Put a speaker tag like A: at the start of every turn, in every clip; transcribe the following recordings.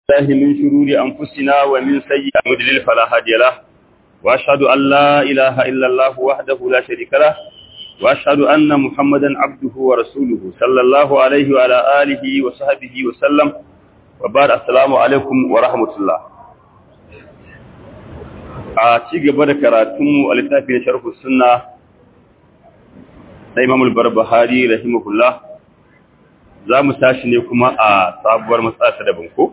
A: الله من شرور أنفسنا ومن سيئات مضلل فلا هادي له وأشهد أن لا إله إلا الله وحده لا شريك له وأشهد أن محمدا عبده ورسوله صلى الله عليه وعلى آله وصحبه وسلم وبعد السلام عليكم ورحمة الله a ci gaba da karatunmu a littafin sharhu sunna na Imam al-Barbahari rahimahullah za mu tashi ne kuma a sabuwar matsala ta daban ko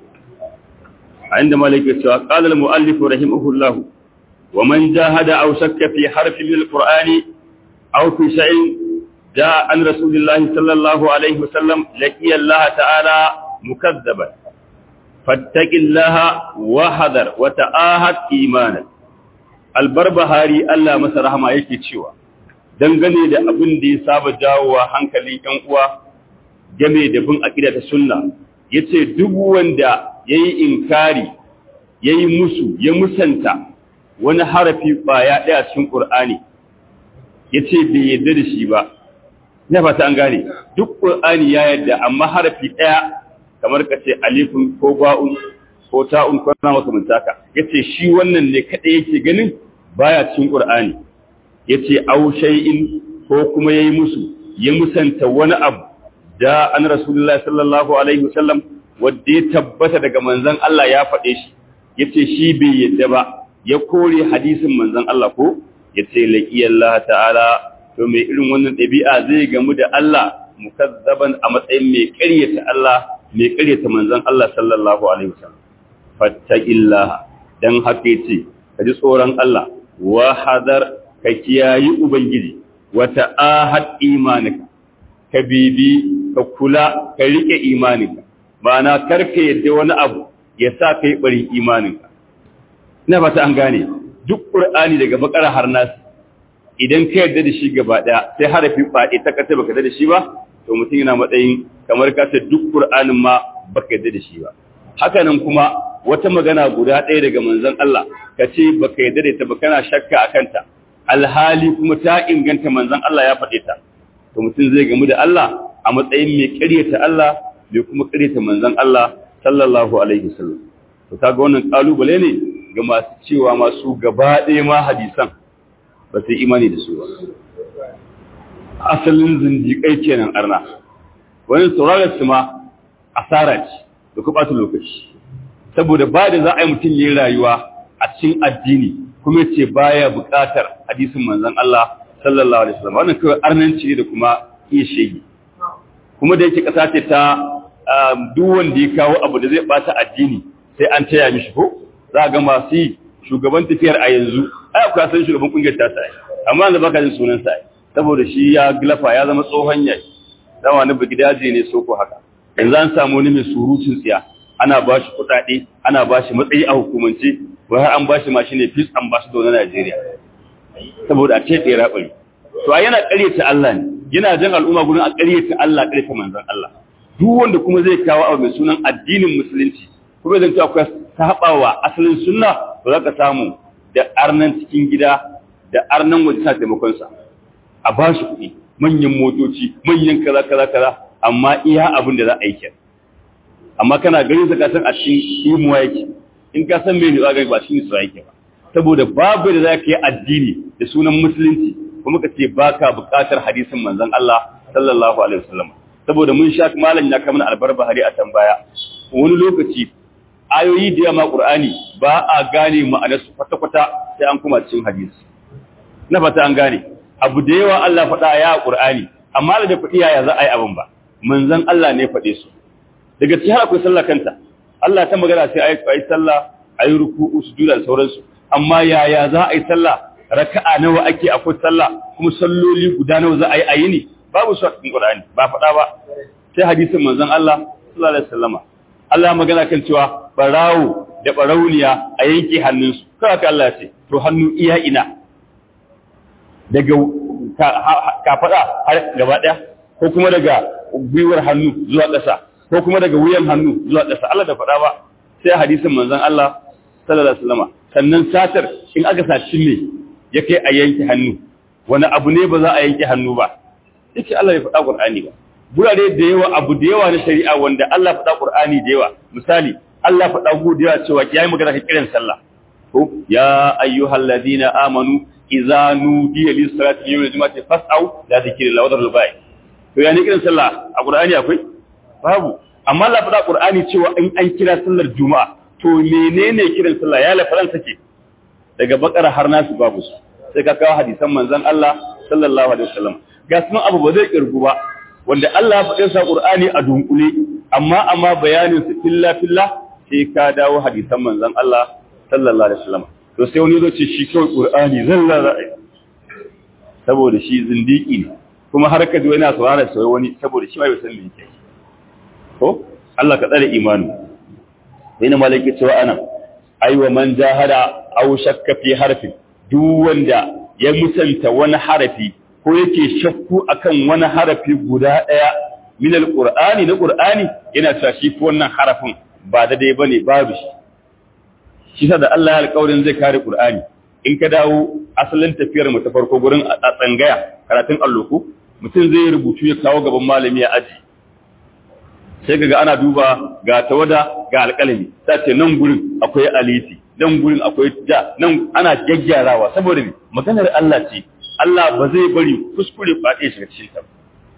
A: a inda malaka cewa qala al-muallif rahimahullah wa man jahada aw shakka fi harfi min al-qur'ani aw fi shay'in jaa an rasulillah sallallahu alaihi wasallam laqiya Allah ta'ala mukazzaban fattaqillaha wa hadar wa ta'ahad imanan albarbahari Allah masa rahama yake cewa dangane da abin da ya saba jawowa hankalin ƴan uwa game da bin aqida ta sunna yace duk wanda yayi inkari yayi musu ya musanta wani harafi baya daya cikin Qur'ani yace bai yadda da shi ba ina fata an gane duk Qur'ani ya yadda amma harafi daya kamar kace alifun ko ba'un ko ta'un ko na makamanta ka yace shi wannan ne kada yake ganin baya cikin Qur'ani yace aw shay'in ko kuma yayi musu ya musanta wani abu da an Rasulullahi sallallahu alaihi wasallam wanda ya tabbata daga manzon Allah ya faɗe shi yace shi bai yadda ba ya kore hadisin manzon Allah ko yace laqiyallahu ta'ala to mai irin wannan ɗabi'a zai gamu da Allah mukazzaban a matsayin mai ƙaryata Allah mai ƙaryata manzon Allah sallallahu alaihi wasallam fattaqillaha dan haka yace ka ji tsoron Allah wa hadar ka kiyayi ubangiji wata ahad imanika ka bibi ka kula ka rike imaninka ma'ana karka yadda wani abu ya sa kai bari imaninka ina fata an gane duk qur'ani daga bakara har nas idan ka yadda da shi gaba daya sai harafi fadi ta kace baka yadda da shi ba to mutum yana matsayin kamar ka ce duk qur'anin ma baka yadda da shi ba haka nan kuma wata magana guda ɗaya daga manzon Allah ka ce baka yarda da ita ba kana shakka a kanta alhali kuma ta inganta manzon Allah ya faɗe ta to mutum zai gamu da Allah a matsayin mai ƙaryata Allah mai kuma ƙaryata manzon Allah sallallahu alaihi wasallam to kaga wannan kalubale ne ga masu cewa masu gaba ɗaya ma hadisan ba su imani da su ba asalin zindiƙai kenan arna wani sauraron su ma asara ce da kuma ɓata lokaci saboda ba da za a yi mutum yi rayuwa a cikin addini kuma ce baya buƙatar hadisin manzon Allah sallallahu alaihi wasallam wannan kawai arnanci ne da kuma iya shege kuma da yake ƙasa ce ta duk wanda ya kawo abu da zai bata addini sai an taya mishi ko za ga masu yi shugaban tafiyar a yanzu ai akwai san shugaban kungiyar ta sai amma yanzu baka jin sunan sa saboda shi ya glafa ya zama tsohon yayi dan wani bigidaje ne soko haka yanzu an samu wani mai surutun tsiya ana ba shi kuɗaɗe ana ba shi matsayi a hukumance wai har an ba shi mashi ne peace ambassador na Najeriya saboda a ce ɗaya raɓari to a yana ƙaryata Allah ne yana jan al'umma gudun a ƙaryata Allah ƙaryata manzon Allah duk wanda kuma zai kawo abu mai sunan addinin musulunci kuma zan akwai saɓawa asalin sunna ba za ka samu da arnan cikin gida da arnan waje sa taimakon sa a ba shi kuɗi manyan motoci manyan kaza kaza kaza amma iya abin da za a yi kenan amma kana ganin sa ka san a cikin imuwa yake in ka san me ne za ka ba shi ne sa yake ba saboda babu da za ka yi addini da sunan musulunci kuma ka ce baka buƙatar hadisin manzon Allah sallallahu alaihi wasallam saboda mun sha malam ya kamar albarbahari a tambaya wani lokaci ayoyi da yamma qur'ani ba a gane ma'anar su kwata kwata sai an kuma cikin hadisi na fata an gane abu da yawa Allah faɗa ya qur'ani amma da faɗi yaya za a yi abin ba manzon Allah ne faɗe su daga cikin akwai sallah kanta Allah ta magana sai ayi ayi sallah ayi ruku'u sujuda da sauransu amma yaya za a yi sallah raka'a nawa ake akwai sallah kuma salloli guda nawa za a yi ayi ne babu su a cikin Qur'ani ba faɗa ba sai hadisin manzon Allah sallallahu alaihi wasallama Allah magana kan cewa barawo da barauniya a yanke hannunsu kawai ka Allah ce to hannu iya ina daga kafaɗa har gaba ɗaya ko kuma daga gwiwar hannu zuwa ƙasa ko kuma daga wuyan hannu zuwa ƙasa Allah da faɗa ba sai hadisin manzon Allah sallallahu alaihi wasallam sannan satar in aka saci ne ya kai a yanke hannu wani abu ne ba za a yanke hannu ba yake Allah ya faɗa Qur'ani ba gurare da yawa abu da yawa na shari'a wanda Allah faɗa Qur'ani da yawa misali Allah faɗa godiya cewa yayi magana ka kiran sallah to ya ayyuhal ladina amanu idza nudiya lis salati yawm al-jum'ati fas'au la dhikrillah wa dharul bai to ya ne kiran sallah a Qur'ani akwai babu amma Allah faɗa Qur'ani cewa in an kira sallar juma'a to menene kiran sallah ya lafaran sake daga bakara har nasu babu su sai ka kawo hadisan manzon Allah sallallahu alaihi wasallam ga sunan abu ba zai kirgu ba wanda Allah ya faɗin sa Qur'ani a dunkule amma amma bayanin su filla filla sai ka dawo hadisan manzon Allah sallallahu alaihi wasallam to sai wani zo ce shi kawai Qur'ani zalla ra'ayi saboda shi zindiki ne kuma har ka ji wani saurara sai wani saboda shi ma bai san me yake ko Allah ka tsare imani wani malaki cewa ana aiwa man jahada aw shakka fi harfin duk wanda ya musanta wani harafi ko yake shakku akan wani harafi guda daya min alqur'ani na qur'ani yana cewa shi ko wannan harafin ba da dai bane babu shi shi sa da Allah ya alƙawarin zai kare qur'ani in ka dawo asalin tafiyar mu ta farko gurin a tsangaya karatun alluku mutum zai rubutu ya kawo gaban malami ya aji sai kaga ana duba ga tawada ga alƙalami sai ce nan gurin akwai aliti nan gurin akwai ja nan ana gyaggyarawa saboda me maganar Allah ce Allah ba zai bari kuskure faɗe shi cikin ta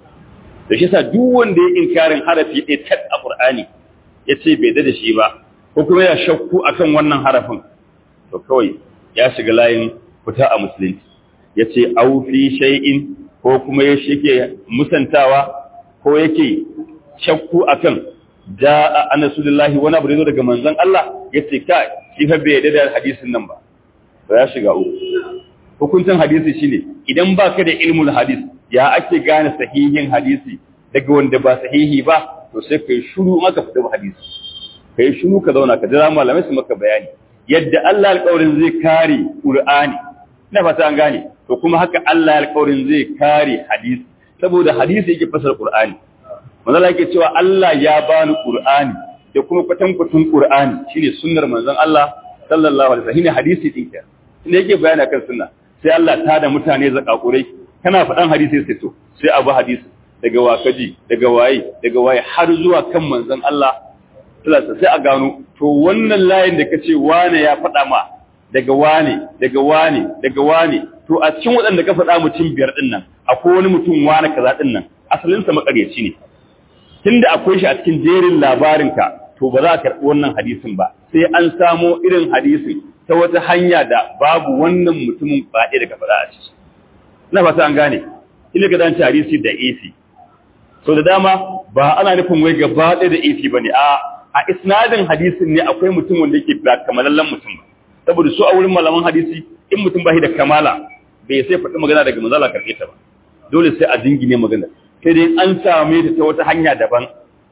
A: da shi yasa duk wanda ya inkarin harafi ɗaya tak a Qur'ani ya ce bai da shi ba ko kuma ya shakku akan wannan harafin to kawai ya shiga layin fita a musulunci ya ce au fi shay'in ko kuma ya shike musantawa ko yake shakku akan ja'a anasulillahi wani abu da zo daga manzon Allah yace kai shi fa bai yarda da hadisin nan ba to ya shiga uku hukuncin hadisi shine idan baka da ilmul hadis ya ake gane sahihin hadisi daga wanda ba sahihi ba to sai kai shiru maka fita hadisi kai shiru ka zauna ka jira malamai su maka bayani yadda Allah alƙawarin zai kare Qur'ani ina fata an gane to kuma haka Allah alƙawarin zai kare hadisi saboda hadisi yake fasar Qur'ani manzo yake cewa Allah ya bani Qur'ani da kuma kwatankwatun Qur'ani shine sunnar manzon Allah sallallahu alaihi wasallam shine hadisi din ka inda yake bayani kan sunna sai Allah ta da mutane zakakurai kana faɗan hadisi sai to sai abu hadisi daga wakaji daga waye daga waye har zuwa kan manzon Allah sallallahu sai a gano to wannan layin da kace wane ya faɗa ma daga wane daga wane daga wane to a cikin waɗanda ka faɗa mutum biyar din nan akwai wani mutum wane kaza din nan asalinsa makaryaci ne tunda akwai shi a cikin jerin labarinka to ba za ka karɓi wannan hadisin ba sai an samo irin hadisin ta wata hanya da babu wannan mutumin baɗe daga faɗa a ciki ina fata an gane ina ga dan hadisi da isi so da dama ba ana nufin wai gaba ɗaya da isi bane a a isnadin hadisin ne akwai mutum wanda yake ba kamalallen mutum ba saboda su a wurin malaman hadisi in mutum ba shi da kamala bai sai faɗi magana daga manzala karɓe ta ba dole sai a jingine magana sai dai an same ta ta wata hanya daban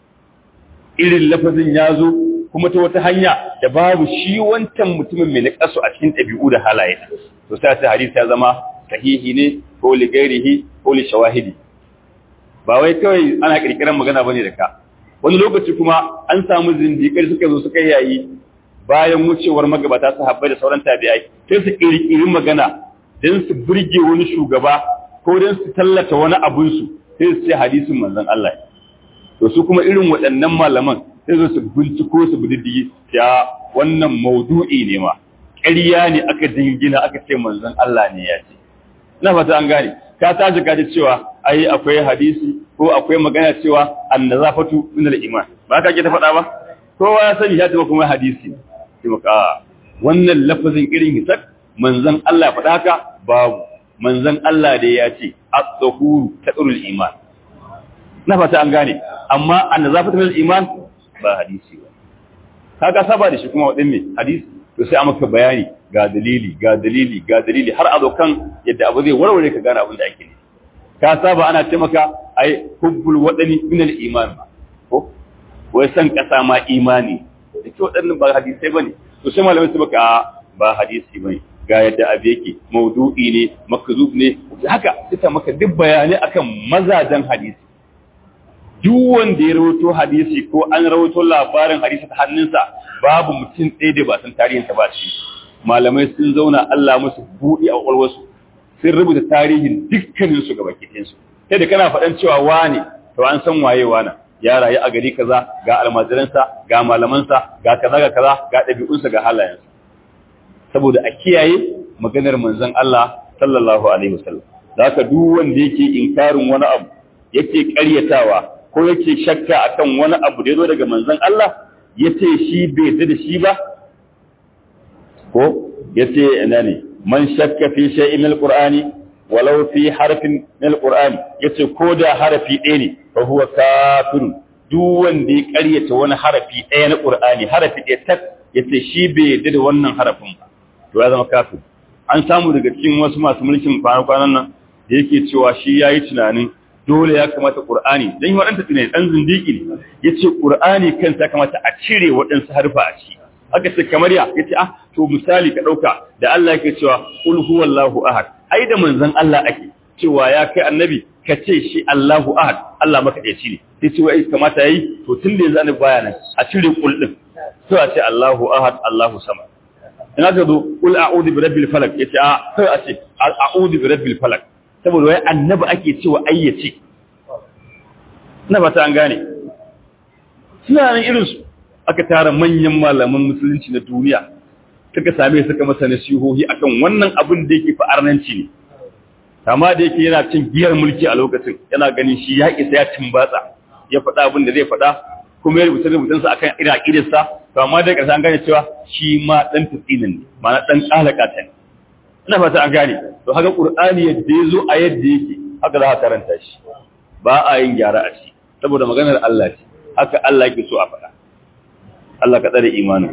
A: irin lafazin ya zo kuma ta wata hanya da babu shi wancan mutumin mai naƙasu a cikin ɗabi'u da halaye to sai ta hadisi ya zama sahihi ne ko li gairihi ko li shawahidi ba wai kawai ana kirkiran magana bane da ka wani lokaci kuma an samu zindiƙai suka zo suka yayi bayan wucewar magabata sahabbai da sauran tabi'ai sai su kirkiri magana don su burge wani shugaba ko don su tallata wani abunsu sai su ce hadisin manzon Allah to su kuma irin waɗannan malaman sai su binciko su bididdigi ya wannan maudu'i ne ma ƙarya ne aka dingina aka ce manzon Allah ne ya ce ina fata an gane ka tashi ka ji cewa ai akwai hadisi ko akwai magana cewa annazafatu min al-iman ba ka ke ta faɗa ba kowa ya sani ya taɓa kuma hadisi sai maka wannan lafazin irin hisak manzon Allah faɗa haka babu manzon Allah da ya ce at-tahuru tadrul iman na fata an gane amma annazafatu min al-iman ba hadisi ba kaga saba da shi kuma wadin me hadisi to sai a maka bayani ga dalili ga dalili ga dalili har a zo kan yadda abu zai warware ka gane abin da ake ne ka saba ana ce maka ai hubbul wadani min al iman ko wai san kasa ma imani da ke waɗannan ba hadisai bane to sai malamai su baka ba hadisi bane ga yadda abu yake maudu'i ne makzub ne haka suka maka duk bayanai akan mazajen hadisi duk wanda ya rawaito hadisi ko an rawaito labarin hadisi ta hannunsa babu mutum ɗaya da ba san tarihinsa ba shi malamai sun zauna Allah musu buɗe a ƙwaƙwalwarsu sun rubuta tarihin dukkanin su gaba kiɗin su sai da kana faɗan cewa wane to an san waye wana ya rayu a gari kaza ga almajiransa ga malamansa ga kaza ga kaza ga ɗabi'unsa ga halayensa saboda a kiyaye maganar manzon Allah sallallahu alaihi wasallam zaka duk wanda yake inkarin wani abu yake ƙaryatawa ko yake shakka akan wani abu da yazo daga manzon Allah yace shi bai yarda da shi ba ko yace ina ne man shakka fi shay'in min alqur'ani walau fi harfin min alqur'ani yace ko da harafi ɗaya ne fa huwa kafirun duk wanda ya ƙaryata wani harafi ɗaya na qur'ani harafi ɗaya tak yace shi bai yarda da wannan harafin ba to ya zama kafir an samu daga cikin wasu masu mulkin kwanan nan da yake cewa shi yayi tunanin dole ya kamata qur'ani dan yi wadanta tunani dan zindiki ne yace qur'ani kansa ya kamata a cire waɗansu harfa a ciki aka ce kamar ya yace ah to misali ka dauka da Allah yake cewa qul huwallahu ahad ai da manzon Allah ake cewa ya kai annabi ka ce shi Allahu ahad Allah maka ɗaya ne sai ce wai kamata yayi to tun da yanzu annabi baya nan a cire qul din sai a ce Allahu ahad Allahu samad in aka zo qul a'udhu bi rabbil falaq yace a sai a ce a'udhu bi rabbil falaq saboda wai annabi ake cewa ayyace ina ba ta an gane suna nan irin su aka tara manyan malaman musulunci na duniya suka same suka masa nasihohi akan wannan abin da yake fa'arnanci ne kama da yake yana cin giyar mulki a lokacin yana ganin shi ya isa ya timbatsa ya faɗa abin da zai faɗa kuma ya rubuta rubutunsa akan irin aqidarsa to amma da ƙarshe an gane cewa shi ma dan tsinin ne ma'ana dan kalaka ta ne ina fata an gane to haka qur'ani yadda yazo a yadda yake haka za ka karanta shi ba a yin gyara a shi saboda maganar Allah ce haka Allah yake so a faɗa Allah ka tsare imanin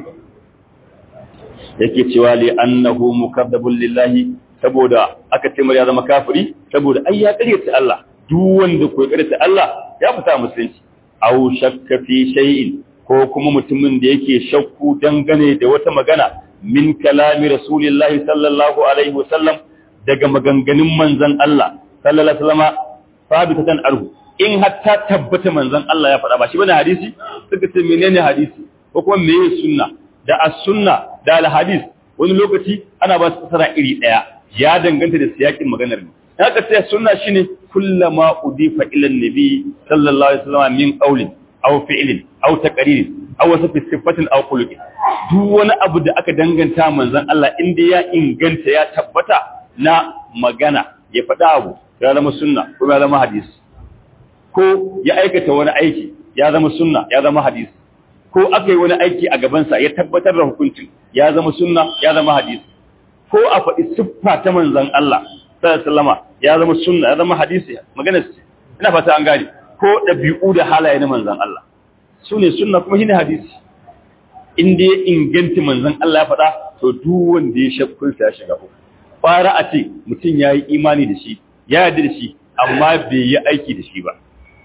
A: yake cewa li annahu mukaddabun lillahi saboda aka ce ya zama kafiri saboda ai ya karyata Allah duk wanda ko karyata Allah ya fita musulunci aw shakka fi shay'in ko kuma mutumin da yake shakku dangane da wata magana min kalami rasulillahi sallallahu alaihi wasallam daga maganganun manzon Allah sallallahu alaihi wasallama sabitatan arhu in hatta tabbata manzon Allah ya faɗa ba shi bane hadisi suka ce menene hadisi ko kuma meye sunna da as-sunna da al-hadis wani lokaci ana ba su fasara iri daya ya danganta da siyakin maganar ne haka ce sunna shine kullama udifa ila an-nabi sallallahu alaihi wasallam min qawlin aw fi'lin aw taqririn aw wasfi sifatin aw khuluqin duk wani abu da aka danganta manzon Allah inda ya inganta ya tabbata na magana ya faɗa abu ya zama sunna ko ya zama hadisi ko ya aikata wani aiki ya zama sunna ya zama hadisi ko aka yi wani aiki a gabansa ya tabbatar da hukuncin ya zama sunna ya zama hadisi ko a faɗi siffa ta manzon Allah sallama ya zama sunna ya zama hadisi magana ce ina fata an gane ko ɗabi'u da halaye na manzon Allah su ne sunna kuma shine hadisi in da ya inganta manzon Allah ya faɗa to duk wanda ya shakkun sa ya shiga uku fara a ce mutum ya yi imani da shi ya yarda da shi amma bai yi aiki da shi ba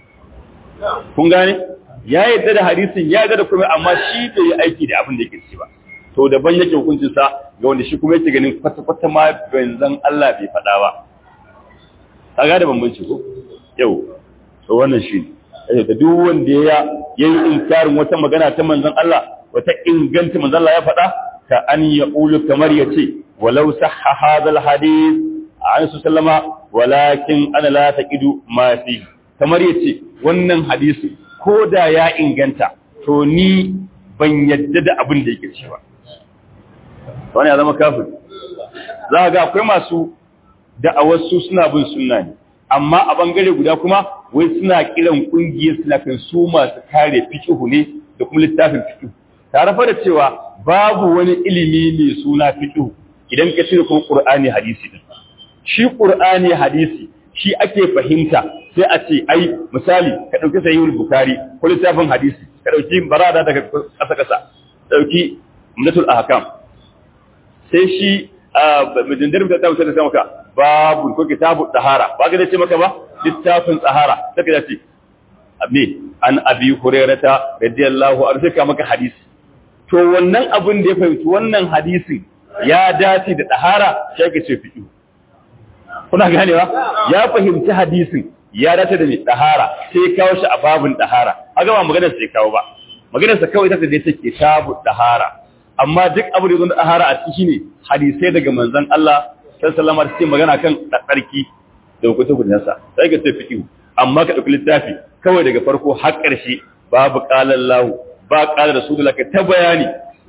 A: kun gane ya yarda da hadisin ya yarda da kuma amma shi bai yi aiki da abin da yake ci ba to daban yake hukuncin sa ga wanda shi kuma yake ganin kwata kwata ma banzan Allah bai faɗa ba kaga da bambanci ko yau to wannan shi ne da duk wanda ya yayi inkarin wata magana ta manzon Allah wata inganta manzon Allah ya faɗa ka an yaqulu kamar yace walau sahha hadha alhadith an sallama walakin ana la taqidu ma fi kamar yace wannan hadisi ko da ya inganta to ni ban yadda da abin da yake cewa wani ya zama kafin za ga akwai masu da'awar su suna bin sunna ne amma a bangare guda kuma wai suna kiran kungiyar suna kan su masu kare fiqhu ne da kuma littafin fiqhu tare fa da cewa babu wani ilimi mai suna fiqhu idan ka cire kuma qur'ani hadisi din shi qur'ani hadisi shi ake fahimta sai a ce ai misali ka dauki sahihul bukhari ko littafin hadisi ka dauki barada daga kasa kasa dauki umdatul ahkam sai shi majindar ta ta wuce da maka babu ko kitabu tahara ba ga ce maka ba littafin tahara sai ka ce abne an abi hurairata radiyallahu anhu sai ka maka hadisi to wannan abin da ya fahimci wannan hadisin ya dace da tahara sai ka ce fiqh kuna ganewa ya fahimci hadisin ya dace da mai tahara sai ya kawo shi a babin tahara haka ba maganar sai kawo ba maganar sa kawai take da take tabu tahara amma duk abu da zo da tahara a ciki ne hadisai daga manzon Allah sallallahu alaihi wasallam magana kan tsarki da hukunta gudansa sai ga sai fiqh amma ka ɗauki littafi kawai daga farko har ƙarshe babu ƙalar lahu ba ƙalar rasulullah ka ta bayani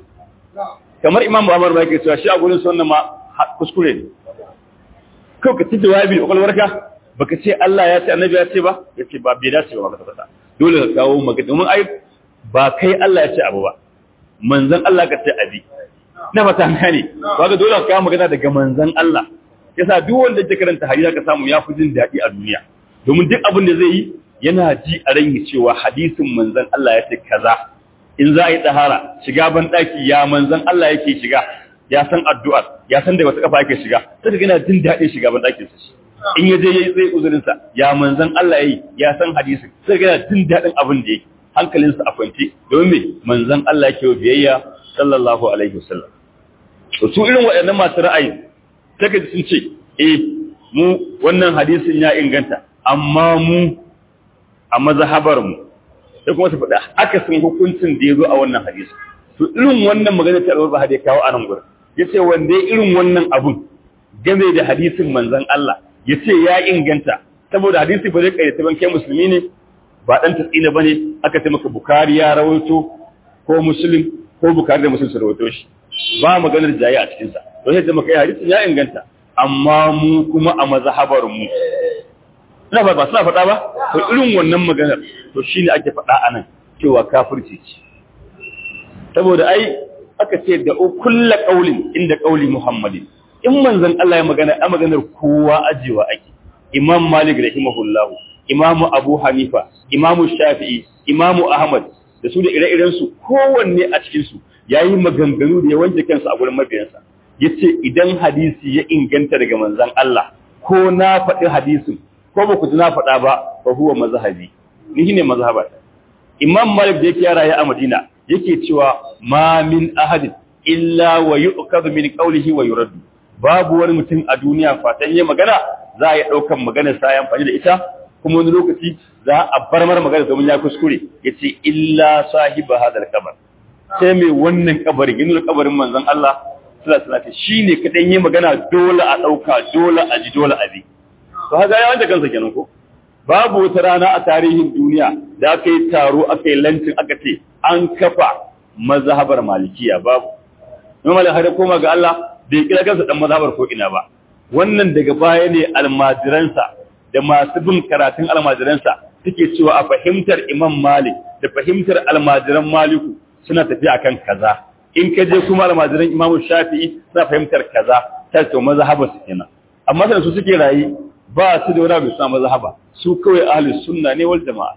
A: kamar imam muhammad ba yake cewa shi a gurin sunna ma kuskure ne kawai ka ci jawabi da kwakwalwarka baka ce Allah ya ce annabi ya ce ba ya ce ba bai dace ba ka tabbata dole ka kawo magana domin ai ba kai Allah ya ce abu ba manzon Allah ka ce abi na fata gane ba ga dole ka kawo magana daga manzon Allah yasa duk wanda ke karanta hadisi ka samu ya fi jin daɗi a duniya domin duk abin da zai yi yana ji a ran cewa hadisin manzon Allah ya ce kaza in za a yi tsahara shiga ban ɗaki ya manzon Allah yake shiga ya san addu'ar ya san da wata kafa yake shiga sai ga yana jin daɗin shiga ban ɗakin sa in ya je yayi zai uzurin sa ya manzon Allah yayi ya san hadisin sai ga yana jin daɗin abin da yake hankalin sa a kwance domin me manzon Allah yake biyayya sallallahu alaihi wasallam to su irin waɗannan masu ra'ayi sai ka sun ce eh mu wannan hadisin ya inganta amma mu a mazhabar mu sai kuma su faɗa akasin hukuncin da ya zo a wannan hadisi to irin wannan magana ta alwar bahadi kawo a nan gurin ya ce wanda ya irin wannan abun game da hadisin manzon Allah ya ce ya inganta saboda hadisi ba zai ƙayyata ban kai musulmi ne ba ɗan tasina ba ne aka ce maka bukari ya rawaito ko musulun ko bukari da musulun su rawaito shi ba maganar jayi a cikinsa don yadda maka yi hadisin ya inganta amma mu kuma a mazhabar mu ina ba suna faɗa ba to irin wannan maganar to shine ake faɗa a nan cewa kafirci ce saboda ai aka ce da kulla qaulin inda qauli muhammadin in manzon Allah ya magana a maganar kowa ajewa ake imam malik rahimahullahu imamu abu hanifa imamu shafi'i imamu ahmad da su da ire-iren su kowanne a cikin su yayi maganganu da ya wanke kansa a gurin mabiyansa yace idan hadisi ya inganta daga manzon Allah ko na faɗi hadisin ko ba ku ji na faɗa ba fa huwa mazhabi ni ne mazhaba imam malik da yake yara ya a madina yake cewa ma min ahadin illa wa yu'khadhu min qawlihi wa yuraddu babu wani mutum a duniya fatan yayi magana za a yi daukan maganar sa ya amfani da ita kuma wani lokaci za a bar mar magana domin ya kuskure yace illa sahiba hadal kabar sai mai wannan kabarin yin kabarin manzon Allah sallallahu alaihi wasallam shine kadan yayi magana dole a dauka dole a ji dole a bi to haka ya wanda kansa kenan ko babu wata rana a tarihin duniya da aka yi taro aka yi lantin aka ce an kafa mazhabar malikiya babu kuma malin har koma ga Allah bai kira kansa dan mazhabar ko ina ba wannan daga baya ne almajiransa da masu bin karatun almajiransa suke cewa a fahimtar Imam Malik da fahimtar almajiran Maliku suna tafiya akan kaza in ka je kuma almajiran Imam Shafi'i suna fahimtar kaza ta ce mazhabar su kenan amma sai su suke rayi ba su da wani abu suna mazhaba su kawai ahlus sunna ne wal jama'a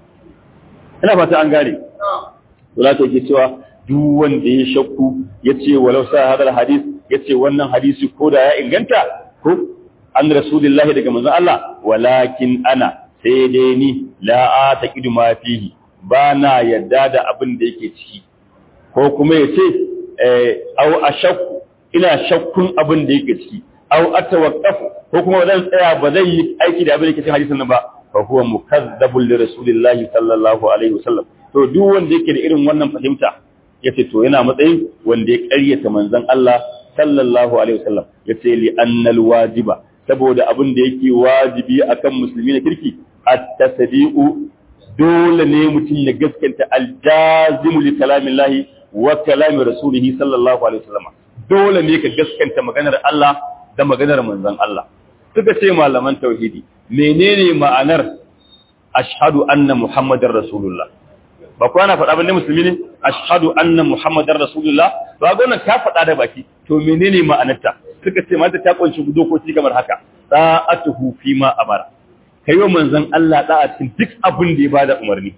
A: ina fata an gane wala ta ke cewa duk wanda ya shakku yace walau sa hadal hadis yace wannan hadisi ko da ya inganta ko an rasulullahi daga manzon Allah walakin ana sai dai ni la ataqidu ma fihi ba na yadda da abin da yake ciki ko kuma yace eh au ashakku ina shakkun abin da yake ciki au atawaqqafu ko kuma zan tsaya ba zan yi aiki da abin da yake cikin hadisin nan ba fa huwa mukazzabun li rasulillahi sallallahu alaihi wasallam to duk wanda yake da irin wannan fahimta yace to yana matsayin wanda ya ƙaryata manzon Allah sallallahu alaihi wasallam yace li annal wajiba saboda abin da yake wajibi akan musulmi na kirki at-tasdiqu dole ne mutum ya gaskanta al-jazimu li kalamillahi wa kalami rasulihi sallallahu alaihi wasallam dole ne ka gaskanta maganar Allah da maganar manzon Allah suka ce malaman tauhidi menene ma'anar ashhadu anna muhammadar rasulullah ba ku ana faɗa bane musulmi ne ashhadu anna muhammadar rasulullah ba gona ka faɗa da baki to menene ma'anarta suka ce mata ta kunshi dokoki kamar haka sa'atuhu fi ma amara kai wa manzon Allah da a cikin duk abin da ya bada umarni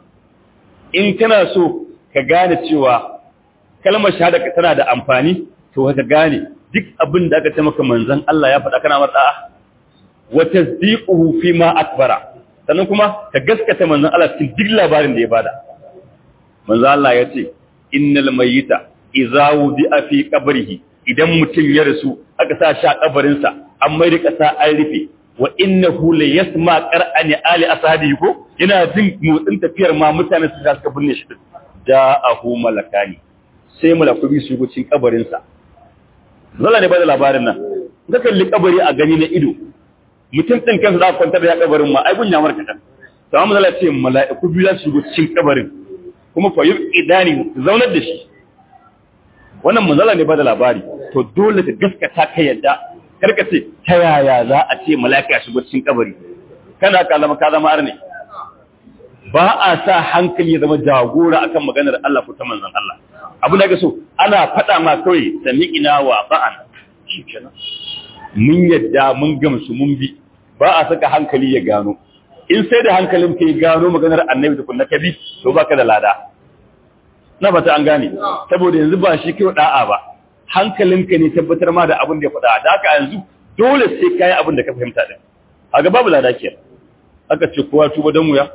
A: in kana so ka gane cewa kalmar shahada tana da amfani to ka gane duk abin da aka ce maka manzon Allah ya faɗa kana mar da'a wa tasdiquhu fi ma akbara sannan kuma ka gaskata manzon Allah cikin duk labarin da ya bada manzon Allah ya ce innal mayyita idza wudi'a fi qabrihi idan mutum ya rasu aka sa shi a kabarin sa an mai da kasa an rufe wa innahu la yasma qara'ani ali ashabihi ko yana jin motsin tafiyar ma mutane su ga suka binne shi da'ahu malakani sai malakubi su go cikin kabarin sa zalla ne ba da labarin nan ka kalli kabari a gani na ido mutum din kansa za ka kwantar da ya kabarin ma ai gun ya marka kan to amma Allah ce mala'iku biyu za su shigo cikin kabarin kuma fa idani zaunar da shi wannan manzala ne ba da labari to dole ka gaskata ka yadda karka ce ta yaya za a ce mala'ika ya shigo cikin kabari kana kalama ka zama arne ba a sa hankali ya zama jagora akan maganar Allah ko ta manzon Allah abu da ga so ana faɗa ma kawai sami'ina wa ba'an shikenan mun yadda mun gamsu mun bi ba a saka hankali ya gano in sai da hankalin ka ya gano maganar annabi da kunna kabi to baka da lada na fata an gane saboda yanzu ba shi kai da'a ba hankalinka ne tabbatar ma da abin da ya faɗa da haka yanzu dole sai kai abin da ka fahimta din a ga babu lada kenan aka ce kowa tuba dan wuya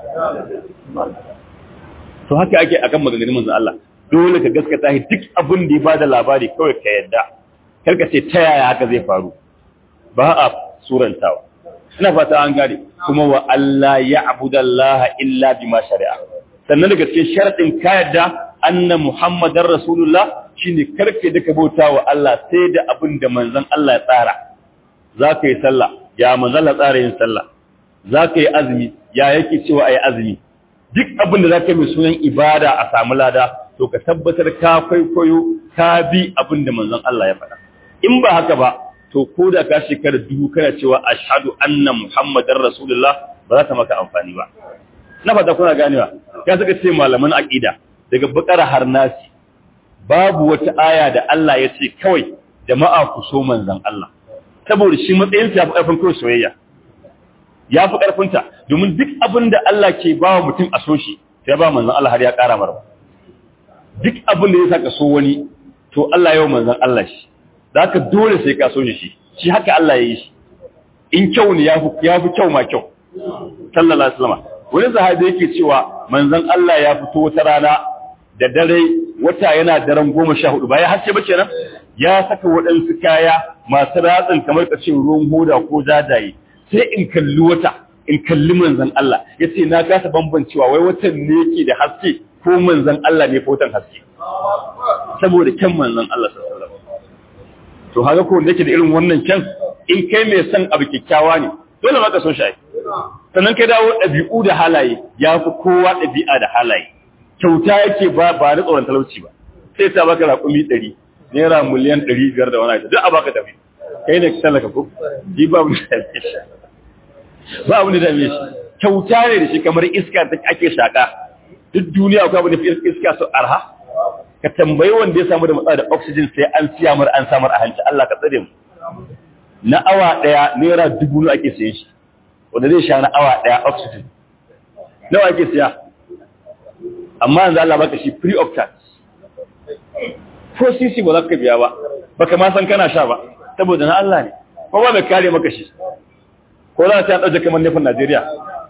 A: to haka ake akan maganganun manzon Allah dole ka gaskata shi duk abin da ya bada labari kawai ka yadda karka ce ta yaya haka zai faru ba a surantawa ina fata an gane kuma wa Allah ya abudallaha illa bima shari'a sannan daga cikin sharadin ka yadda anna muhammadar rasulullah shine karke da ka bauta wa Allah sai da abin da manzon Allah ya tsara za ka yi sallah ya manzon Allah tsara yin sallah za ka yi azumi ya yake cewa a yi azumi duk abin da za ka yi mai sunan ibada a samu lada to ka tabbatar ka kwaikwayo ka bi abin da manzon Allah ya faɗa in ba haka ba to ko da ka shekara dubu kana cewa ashhadu anna muhammadar rasulullah ba za ta maka amfani ba na fata kuna ganewa ya saka ce malaman aqida daga bakara har nasi babu wata aya da Allah ya ce kawai jama'a ku so manzon Allah saboda shi matsayin sa ya fi karfin kawai soyayya ya fi karfinta domin duk abin da Allah ke ba wa mutum a so shi sai ba manzon Allah har ya ƙara mara duk abin da ya saka so wani to Allah yau manzon Allah shi da haka dole sai ka so shi shi haka Allah ya yi shi in kyau ne ya fi kyau ma kyau sallallahu alaihi wasallam wani sahabi yake cewa manzon Allah ya fito wata rana da dare wata yana daren goma sha hudu ba ya haske ba kenan ya saka waɗansu kaya masu ratsin kamar ka ce ruwan hoda ko jajaye sai in kalli wata in kalli manzon Allah ya ce na kasa bambancewa wai watan ne yake da haske ko manzon Allah ne ko watan haske saboda kyan manzon Allah sallallahu alaihi wasallam to haka ko nake da irin wannan kyan in kai mai son abu kyakkyawa ne dole ma ka so shi sannan kai dawo ɗabi'u da halaye ya fi kowa ɗabi'a da halaye kyauta yake ba ba da tsoron talauci ba sai ta baka raƙumi ɗari naira miliyan ɗari biyar da wani aiki duk a baka tafi kai ne talaka ko ji ba mu da shi ba mu da dame shi kyauta ne da shi kamar iska ta ake shaka duk duniya akwai abu da fi iska su arha ka tambayi wanda ya samu da matsala da oxygen sai an siya mar an samar a hanci Allah ka tsare mu na awa ɗaya naira dubu ne ake sayen shi wanda zai sha na awa ɗaya oxygen nawa ake siya amma yanzu Allah baka shi free of charge ko sisi ba za ka biya ba baka ma san kana sha ba saboda na Allah ne ko ba mai kare maka shi ko za ta ɗauke kamar nufin Najeriya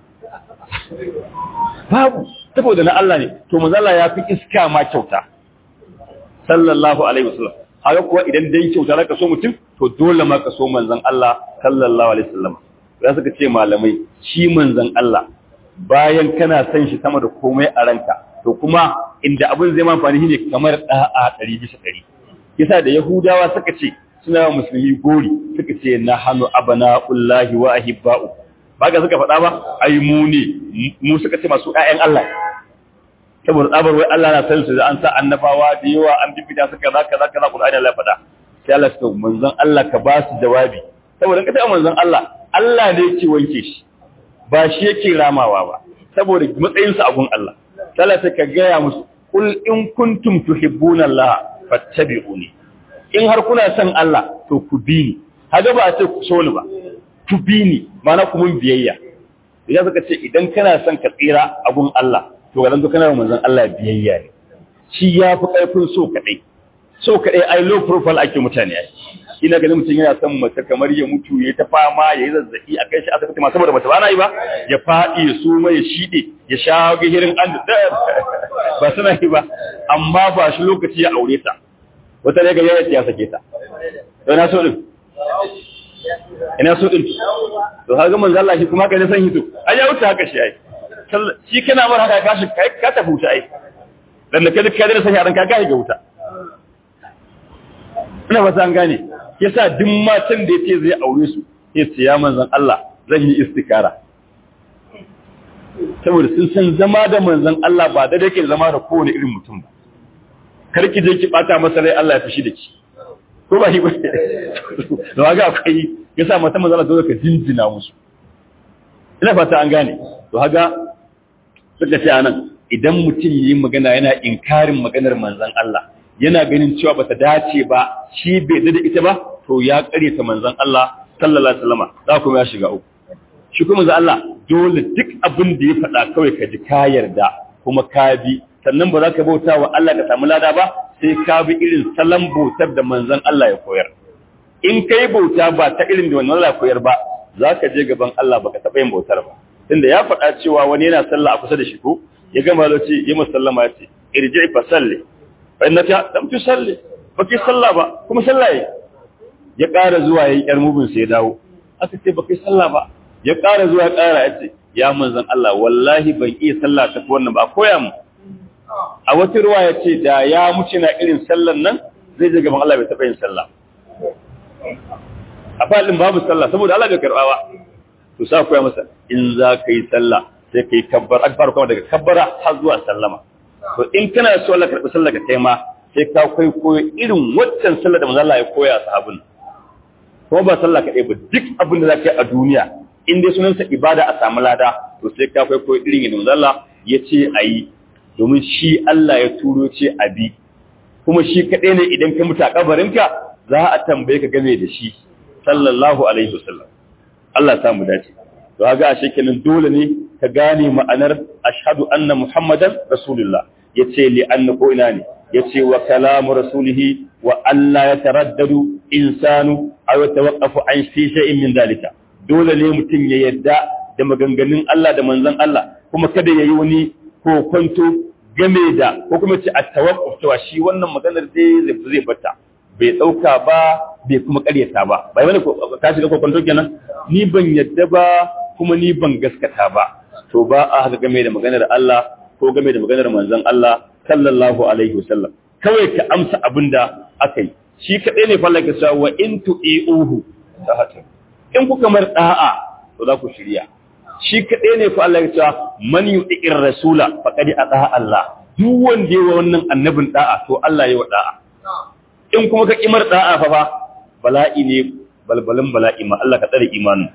A: babu saboda na Allah ne to manzo Allah ya fi iska ma kyauta sallallahu alaihi wasallam haka kuwa idan dai kyauta zaka so mutum to dole ma ka so manzon Allah sallallahu alaihi wasallam ya suka ce malamai shi manzon Allah bayan kana san shi sama da komai a ranka to kuma inda abin zai ma amfani shine kamar da'a 100 bisa 100 yasa da yahudawa suka ce suna musulmi gori suka ce na hanu abana'ullahi wa ahibba'u ba ga suka faɗa ba ai mu ne mu suka ce masu ƴaƴan Allah saboda tsabar wai Allah na san su da an sa annabawa da yawa an bibita su kaza kaza kaza Qur'ani Allah ya faɗa sai Allah ya manzon Allah ka ba su jawabi saboda ka ta manzon Allah Allah ne yake wanke shi ba shi yake ramawa ba saboda matsayin sa abun Allah sai ka gaya musu kul in kuntum tuhibbuna Allah fattabi'uni in har kuna son Allah to ku bi ni haga ba a ce ku so ni ba ku bi ni mana ku mun biyayya idan suka ce idan kana son ka tsira abun Allah to ga zanto kana manzon Allah biyayya ne shi ya fi karfin so kadai so kadai ai low profile ake mutane ai ina ganin mutum yana son mace kamar ya mutu ya ta fama ya yi zazzabi a kai shi asibiti ma saboda mace ba na yi ba ya faɗi ya suma ya shiɗe ya sha gihirin an ba suna yi ba amma ba shi lokaci ya aure ta wata ne ga yaya ya sake ta ina so din ina so din to haka manzo Allah shi kuma kai ne san hito ai ya wuce haka shi ai shi kana mar haka ka shi kai ka tafi wuta ai dan da kai kai da san yaran ka ga wuta ina ba san gane yasa duk matan da yace zai aure su sai ce ya manzon Allah zan yi istikara saboda sun san zama da manzon Allah ba da yake zama da kowane irin mutum ba kar ki je ki bata masa rai Allah ya fushi da ki ko ba shi ba da ga akwai yasa mata manzon Allah dole ka jinjina musu ina fata an gane to haga suka ce anan idan mutum yi magana yana inkarin maganar manzon Allah yana ganin cewa bata dace ba shi bai da ita ba to ya kare ta manzon Allah sallallahu alaihi wasallama za kuma ya shiga uku shi kuma manzon Allah dole duk abin da ya faɗa kawai ka ji ka yarda kuma ka bi sannan ba za ka bauta wa Allah ka samu lada ba sai ka bi irin salon bautar da manzon Allah ya koyar in kai bauta ba ta irin da wannan Allah ya koyar ba za ka je gaban Allah baka taɓa yin bautar ba tunda ya faɗa cewa wani yana sallah a kusa da shi ko ya gama da ce yi musallama ya ce irji fa salli fa inna ta lam tusalli ba ki sallah ba kuma sallah yi ya ƙara zuwa yayin yar mubin sai ya dawo aka ce ba kai sallah ba ya ƙara zuwa ya ƙara ya ce ya manzon Allah wallahi ban iya sallah ta wannan ba koya mu a wata ruwa ya ce da ya muci na irin sallan nan zai je gaban Allah bai taɓa yin sallah a falin babu sallah saboda Allah bai karɓa ba to sa koya masa in za ka yi sallah sai ka yi kabbar aka fara kuma daga kabbara har zuwa sallama to in kana so Allah karɓi sallah ka kai ma sai ka kai koyo irin waccan sallah da manzo Allah ya koya sahabin kuma ba sallah kaɗai ba duk abin da za ka yi a duniya in dai sunansa ibada a samu lada to sai ka kai koyo irin yadda manzo Allah ya ce a yi domin shi Allah ya turo ce a bi kuma shi kaɗai ne idan ka mutu a kabarinka za a tambaye ka game da shi sallallahu alaihi wasallam Allah ya samu dace to ga ashe kenan dole ne ka gane ma'anar ashhadu anna muhammadan rasulullah yace li anna ko ina ne yace wa kalamu rasulihi wa alla yataraddadu insanu aw yatawaqqafu an fi shay'in min dalika dole ne mutum ya yadda da maganganun Allah da manzon Allah kuma kada yayi wani kokonto game da ko kuma ce at-tawaqquf cewa shi wannan maganar dai zai bata bai ɗauka ba bai kuma ƙaryata ba bai wani ka shiga kwakwanto kenan ni ban yadda ba kuma ni ban gaskata ba to ba a haka game da maganar Allah ko game da maganar manzon Allah sallallahu alaihi wasallam kawai ka amsa abin da aka yi shi kaɗai ne falla ka cewa wa in tu'iuhu tahatu in kuka mar da'a to za ku shirya shi kaɗai ne fa Allah ya cewa man yu'ir rasula faqad ata Allah duk wanda ya wannan annabin da'a to Allah ya wa da'a in kuma ka kimar da'a fa fa bala'i ne balbalin bala'i ma Allah ka tsare imanin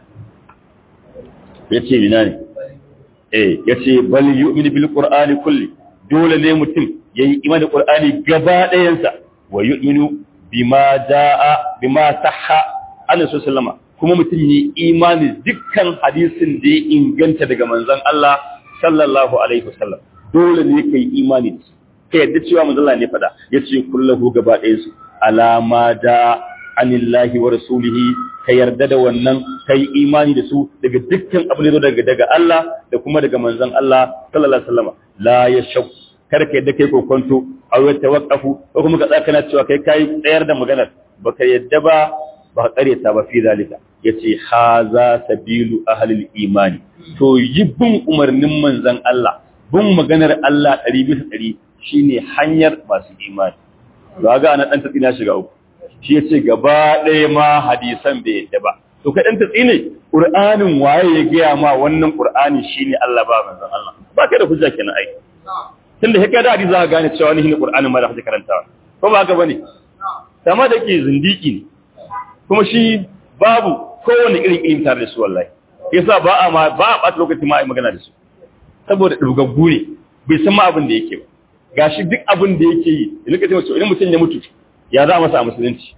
A: yace ina ne eh yace bal yu'minu bil qur'ani kulli dole ne mutum yayi imani qur'ani gaba ɗayan sa wa yu'minu bima jaa bima sahha annabi sallama kuma mutum yi imani dukkan hadisin da ya inganta daga manzon Allah sallallahu alaihi wasallam dole ne kai imani da su ka yadda cewa manzon Allah ne fada yace kullahu gaba ɗayan su alama da anillahi wa rasulihi ka yarda da wannan kai imani da su daga dukkan abin da daga daga Allah da kuma daga manzon Allah sallallahu alaihi wasallam la yashak kar ka yadda kai kokonto aw ya tawaqqafu ko kuma ka tsaka na cewa kai kai tsayar da maganar baka yadda ba ba kare ta ba fi zalika yace haza sabilu ahlil imani to yi bin umarnin manzon Allah bin maganar Allah 100 bisa 100 shine hanyar masu imani ba ga ana dan tatsi na shiga uku shi yace gaba ɗaya ma hadisan bai yadda ba to kai dan tatsi ne qur'anin waye ya gaya ma wannan qur'ani shine Allah ba manzon Allah ba kai da hujja kenan ai tunda haka da hadisi za ka gane cewa ni ne qur'anin ma da kake karantawa ko ba haka bane sama da ke zindiki ne kuma shi babu kowane irin ilimi tare da su wallahi yasa ba a ma ba a ɓata lokaci ma a yi magana da su saboda ɗugaggu ne bai san ma abin da yake ba gashi duk abin da yake yi idan ka ce mace idan mutum ya mutu ya za a masa a musulunci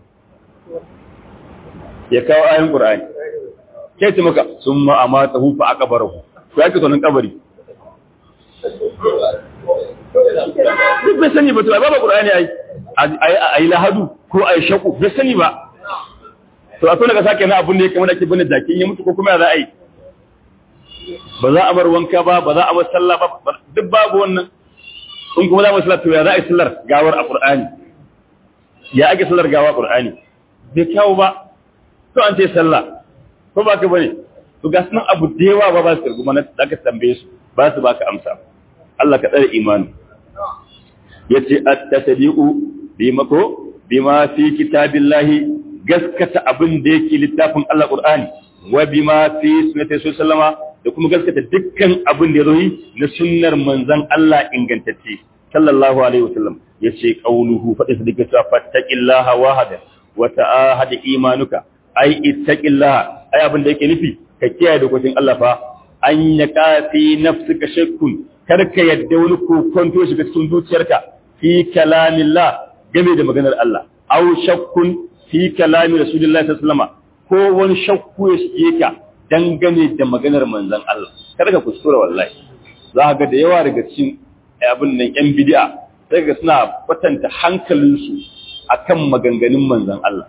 A: ya kawo ayin qur'ani ke ce maka sun ma amata hu fa aqbarahu ko yake tonin kabari duk bai sani ba to ba ba qur'ani ai ai lahadu ko ai shaku bai sani ba to a tona ka sake na abin da yake mana ke bane jakin ya mutu ko kuma ya za a yi ba za a bar wanka ba ba za a bar sallah ba duk babu wannan in kuma za mu sallar to ya za a yi sallar gawar a Qur'ani ya ake sallar gawa Qur'ani bai kyawu ba to an ce sallah ko ba ka bane to ga sunan abu da yawa ba ba su kirgu mana da ka tambaye su ba su baka amsa Allah ka tsare imani yace at-tasdiqu bima ko bima fi kitabillahi gaskata abin da yake littafin Allah Qur'ani wa bima fi sunnati sallama da kuma gaskata dukkan abin da ya zo na sunnar manzon Allah ingantacce sallallahu alaihi wasallam yace qauluhu fa isdika ta fattaqillaha wahada wa ta'ahad imanuka ai ittaqillaha ai abin da yake nufi ka kiyaye dokokin Allah fa an yaka fi nafsika shakkun kar ka yadda wani kokonto shiga cikin zuciyarka fi kalamillah game da maganar Allah aw shakkun fi kalami rasulullahi sallallahu alaihi wasallam ko wani shakku ya shige ka dangane da maganar manzon Allah kada ka kuskura wallahi za ga da yawa daga cikin abin nan yan bid'a sai ga suna kwatanta hankalinsu akan maganganun manzon Allah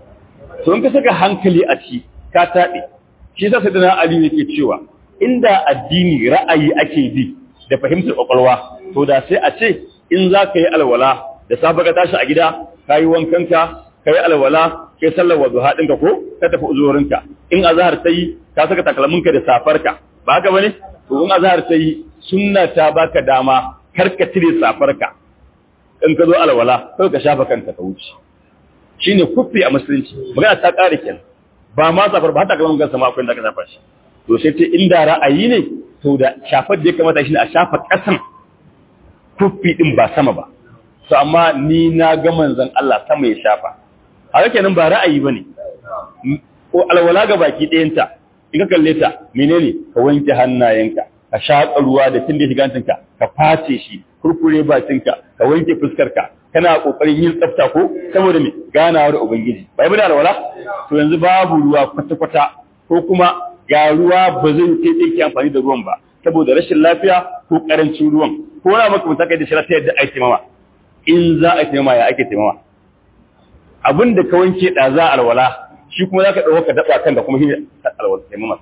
A: to in ka saka hankali a ci ka taɓe shi yasa sai dana Ali yake cewa inda addini ra'ayi ake bi da fahimtar kwakwalwa to da sai a ce in za ka yi alwala da safe ka tashi a gida ka yi wankanka ka yi alwala ka yi sallar wazuha ɗinka ko ka tafi uzurinka in azahar ta yi ka saka takalminka da safarka ba haka bane to in azahar ta yi sunna ta baka dama kar ka cire safarka in ka zo alwala kai ka shafa kanka ka wuce shine kufi a musulunci magana ta ƙare kenan ba ma safar ba hata kalman gansa ma akwai da ka shafa shi to sai ce inda ra'ayi ne to da shafar da ya kamata shi ne a shafa ƙasan kufi din ba sama ba to amma ni na ga manzon Allah sama ya shafa haka kenan ba ra'ayi bane ko alwala ga baki ɗayanta in ka kalle ta menene ka wanke hannayenka ka shaƙa ruwa da tun da shiga hancinka ka face shi kurkure bakinka ka wanke fuskarka kana kokarin yin tsafta ko saboda me ganawa da ubangiji bai bada alwala to yanzu babu ruwa kwata kwata ko kuma ga ruwa ba zai kai tsaye amfani da ruwan ba saboda rashin lafiya ko karancin ruwan ko na maka mutaka da shirata yadda ake taimama in za a taimama ya ake taimama abin da ka wanke da za alwala shi kuma za ka ɗauka ka daɓa kan da kuma shi alwala taimama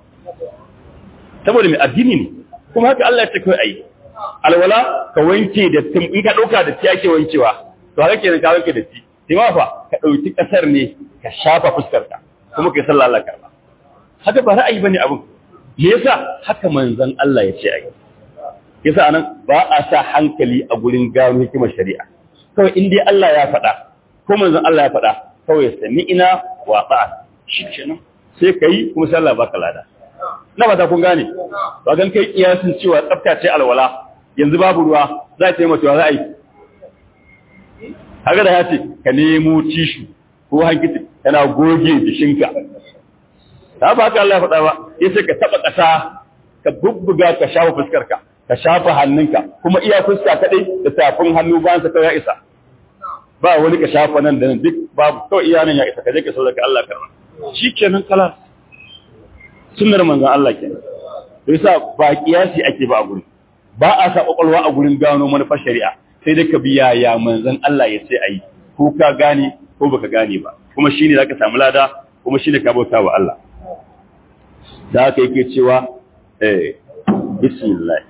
A: saboda mai addini ne kuma haka Allah ya ce kai ayi alwala ka wanke da tim in ka dauka da ti ake wankewa to haka kenan ka wanke da ti tima fa ka dauki kasar ne ka shafa fuskar ka kuma kai sallah Allah karba haka ba ra'ayi bane abun me yasa haka manzon Allah ya ce ayi yasa anan ba a sa hankali a gurin gano hikimar shari'a kawai in dai Allah ya faɗa ko manzon Allah ya faɗa kawai sami ina wa ba'a shi kenan sai kai kuma sai Allah baka lada na ba ta kun gane ba gan kai kiyasin cewa tsafta ce alwala yanzu babu ruwa za ta yi mutuwa za a yi haka da ya ce ka nemo tishu ko hankiti kana goge jishinka ta ba haka Allah ya faɗa ba ya ce ka taɓa ƙasa ka bubbuga ka shafa fuskarka ka shafa hannunka kuma iya fuska kaɗai da tafin hannu bayan sa kawai ya isa ba wani ka shafa nan da nan duk babu kawai iya nan ya isa ka je ka sauraka Allah karma shi kenan kala sunnar manzon Allah kenan to yasa ba kiyasi ake ba a gurin ba a sa kwakwalwa a gurin gano manufar shari'a sai dai ka biya ya manzon Allah ya ce ayi ko ka gane ko baka gane ba kuma shine zaka samu lada kuma shine ka bauta wa Allah da haka yake cewa eh bismillah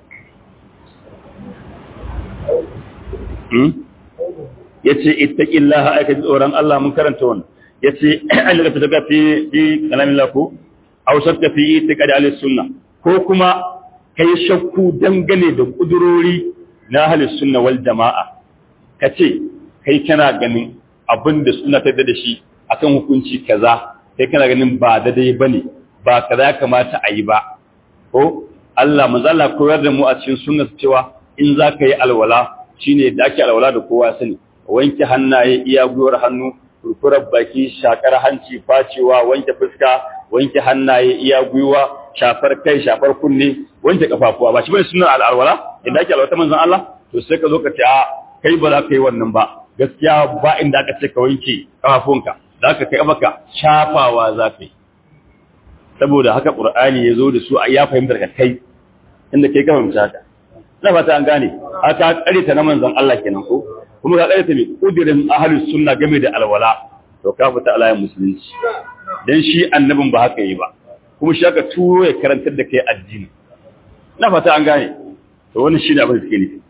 A: hmm yace ittaqillaha aka ji tsoron Allah mun karanta wannan yace an daga fita fi fi kalamin lako aw shakka fi itiqadi ahli sunna ko kuma kai shakku dangane da kudurori na ahli sunna wal jamaa kace kai kana ganin abinda sunna ta da shi akan hukunci kaza kai kana ganin ba daidai bane ba kaza ya kamata a yi ba ko Allah manzo Allah koyar da mu a cikin sunna cewa in za ka yi alwala shine da ake alwala da kowa sani wanke hannaye iya gwiwar hannu kurkurar baki shakar hanci facewa wanke fuska wanke hannaye iya gwiwa shafar kai shafar kunne wanke kafafuwa ba shi bane sunan al'alwala inda ake alwata manzon Allah to sai ka zo ka ce a kai ba za ka yi wannan ba gaskiya ba inda aka ce ka wanke kafafunka za ka kai maka shafawa za ka yi saboda haka qur'ani ya zo da su ya fahimtar ka kai inda kai ka fahimta haka na fata an gane haka karita na manzon Allah kenan ko kuma ka karita mai kudirin ahlus sunna game da alwala to ka fita alayin musulunci dan shi annabin ba haka yi ba kuma shi aka turo ya karantar da kai addini na fata an gane to wannan shi ne abin da suke nufi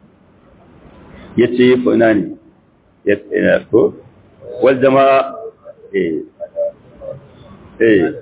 A: yace fa ina ne ya ko wal jama'a eh eh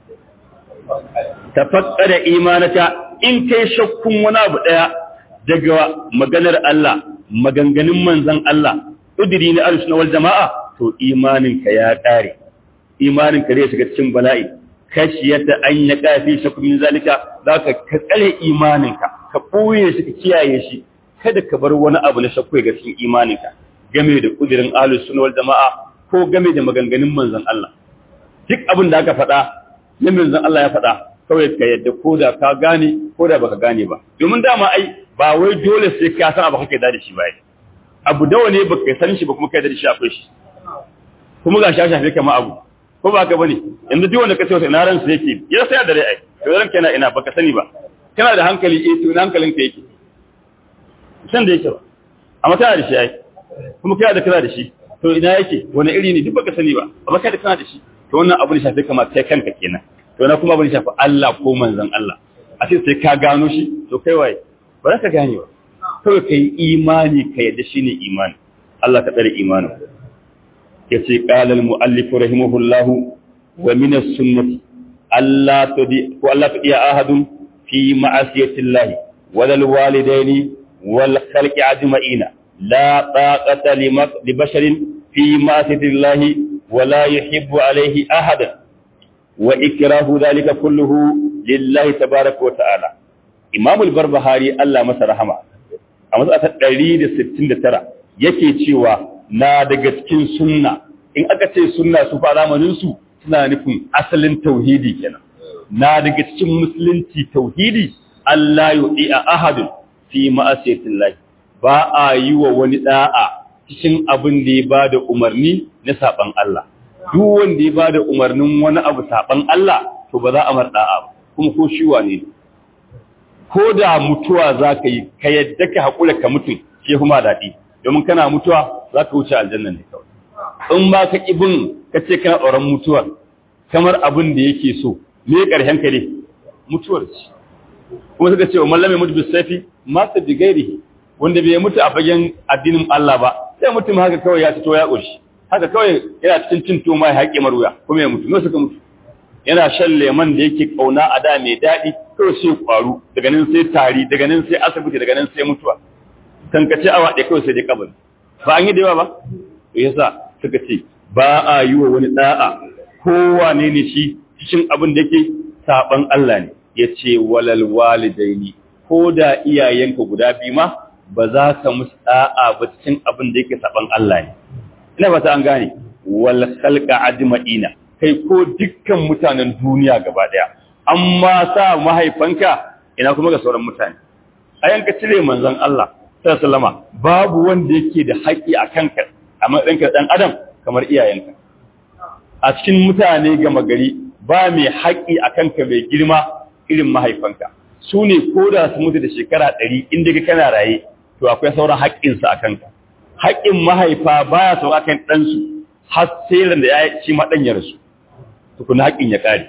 A: tafakkara imanata in kai shakkun wani abu daya daga maganar Allah maganganun manzon Allah udiri na ahlus wal jama'a to imaninka ya kare imanin ka zai shiga cikin bala'i kashiyata an ya kafi shakku min zalika zaka ka tsare imaninka ka boye shi ka kiyaye shi kada ka bar wani abu na shakku ga cikin imaninka game da kudirin ahlus sunna wal jamaa ko game da maganganun manzon Allah duk abin da aka faɗa na manzon Allah ya faɗa kawai ka yadda ko da ka gane ko da baka gane ba domin dama ai ba wai dole sai ka san abu kake da shi ba abu dawa ne baka san shi ba kuma kai da shi akwai shi kuma ga shafi shafi kama abu ko ba ka bane yanzu duk wanda ka ce wata ina ran su yake ya sai da rai ai to ran kana ina baka sani ba kana da hankali eh to ina hankalin ka yake san da yake ba amma kana da shi ai kuma kana da kana da shi to ina yake wani iri ne duk baka sani ba amma kai da kana da shi to wannan abu ne shafi kama kai kanka kenan to na kuma abu ne shafi Allah ko manzon Allah a ce sai ka gano shi to kai waye ba za ka gane ba kawai ka yi imani ka yadda shi ne imani Allah ka tsare imanin ya ce ƙalal mu'allifu rahimahullahu wa minas sunnati Allah ta ko Allah ta iya ahadun fi ma'asiyatin lahi wadal walidaini wal khalqi ajma'ina la taqata li basharin fi ma'asiyatin lahi wa la yuhibbu alayhi ahadan wa ikrahu dhalika kulluhu lillahi tabaaraka wa ta'ala Imam al-Barbahari Allah masa rahama a matsa ta 169 yake cewa na daga cikin sunna in aka ce sunna su fa zamanin su suna nufin asalin tauhidi kenan na daga cikin musulunci tauhidi Allah yu'i a ahadun fi ma'asiyatillah ba a yi wa wani da'a cikin abin da ya bada umarni na saban Allah duk wanda ya bada umarnin wani abu saban Allah to ba za a mar da'a ba kuma ko shi wane ne ko da mutuwa za ka yi ka yadda ka haƙura ka mutum shi kuma daɗi domin kana mutuwa za ka wuce aljanna ne kawai in ba ka ƙibin ka ce kana tsoron mutuwar kamar abin da yake so me ƙarshen ka ne mutuwar ce kuma suka ce wa mallame mutu bisafi masa bi gairihi wanda bai mutu a fagen addinin Allah ba sai mutum haka kawai ya fito ya ƙoshi haka kawai yana cikin cin toma ya haƙe maruya kuma ya mutu me suka mutu yana shan leman da yake kauna a da mai daɗi kawai sai kwaru daga nan sai tari daga nan sai asibiti daga nan sai mutuwa tankace awa ɗaya kawai sai dai kabari ba an yi da yawa ba to yasa suka ce ba a yi wa wani da'a kowane ne shi cikin abin da yake saban Allah ne ya ce walal walidaini ko da iyayenka guda biyu ma ba za ka musu da'a ba cikin abin da yake saban Allah ne ina ba ta an gane wal khalqa ajma'ina kai ko dukkan mutanen duniya gaba daya amma sa mahaifanka ina kuma ga sauran mutane a yanka cire manzon Allah sallama babu wanda yake da haƙi a kanka a matsayinka dan adam kamar iyayenka a cikin mutane gama gari ba mai haƙi a kanka mai girma irin mahaifanka su ne ko da su mutu da shekara ɗari inda ka kana raye to akwai sauran haƙƙinsa a kanka haƙƙin mahaifa baya sauka kan ɗansu har sai da ya ci maɗan ya rasu tukuna haƙin ya ƙare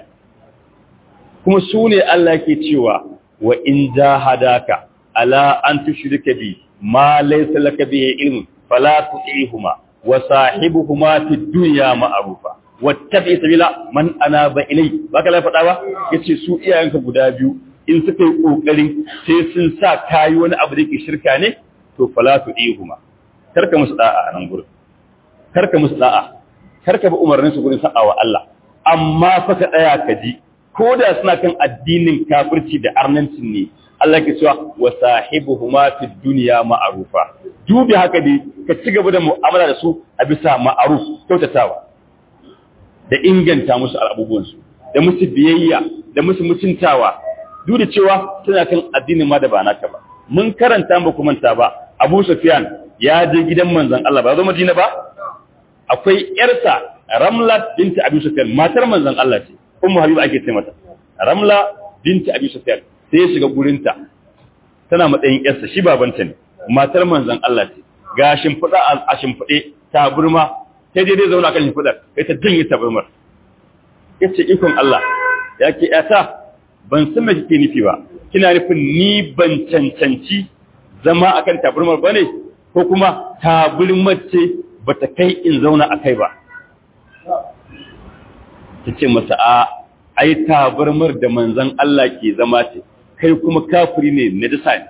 A: kuma su ne Allah ke cewa wa in jahadaka ala an tushrika bi ma laysa laka bihi ilmun fala tu'ihuma wa sahibuhuma fid dunya ma'rufa wattabi sabila man anaba ilai baka la faɗa ba yace su iyayenka guda biyu in suka yi kokarin sai sun sa kayi wani abu da yake shirka ne to fala tu'ihuma karka musu da'a a nan gurin karka musu da'a karka bi umarnin su gurin sa'awa Allah amma fa ka tsaya ka ji ko da suna kan addinin kafirci da arnancin ne Allah ke cewa wa sahibuhuma fid dunya ma'rufa dubi haka dai ka ci gaba da mu'amala da su a bisa ma'ruf kyautatawa da inganta musu abubuwan su da musu biyayya da musu mutuntawa duk da cewa suna kan addinin ma da ba naka ba mun karanta ba kuma ta ba Abu Sufyan ya je gidan manzon Allah ba zo Madina ba akwai yarsa Ramla binti Abi Sufyan matar manzon Allah ce Ummu Habiba ake ce mata Ramla binti Abi Sufyan sai ya shiga gurinta tana matsayin yarsa shi babanta ne matar manzon Allah ce ga shimfiɗa a shimfiɗe ta burma sai dai dai zauna kan shimfiɗar sai ta janye ta burmar yace ikon Allah ya ke yata ban san me kike nufi ba kina nufin ni ban cancanci zama akan taburmar bane ko kuma taburmar ce bata kai in zauna akai ba ta ce masa a ai tabarmar da manzan Allah ke zama ce kai kuma kafiri ne na dasa ne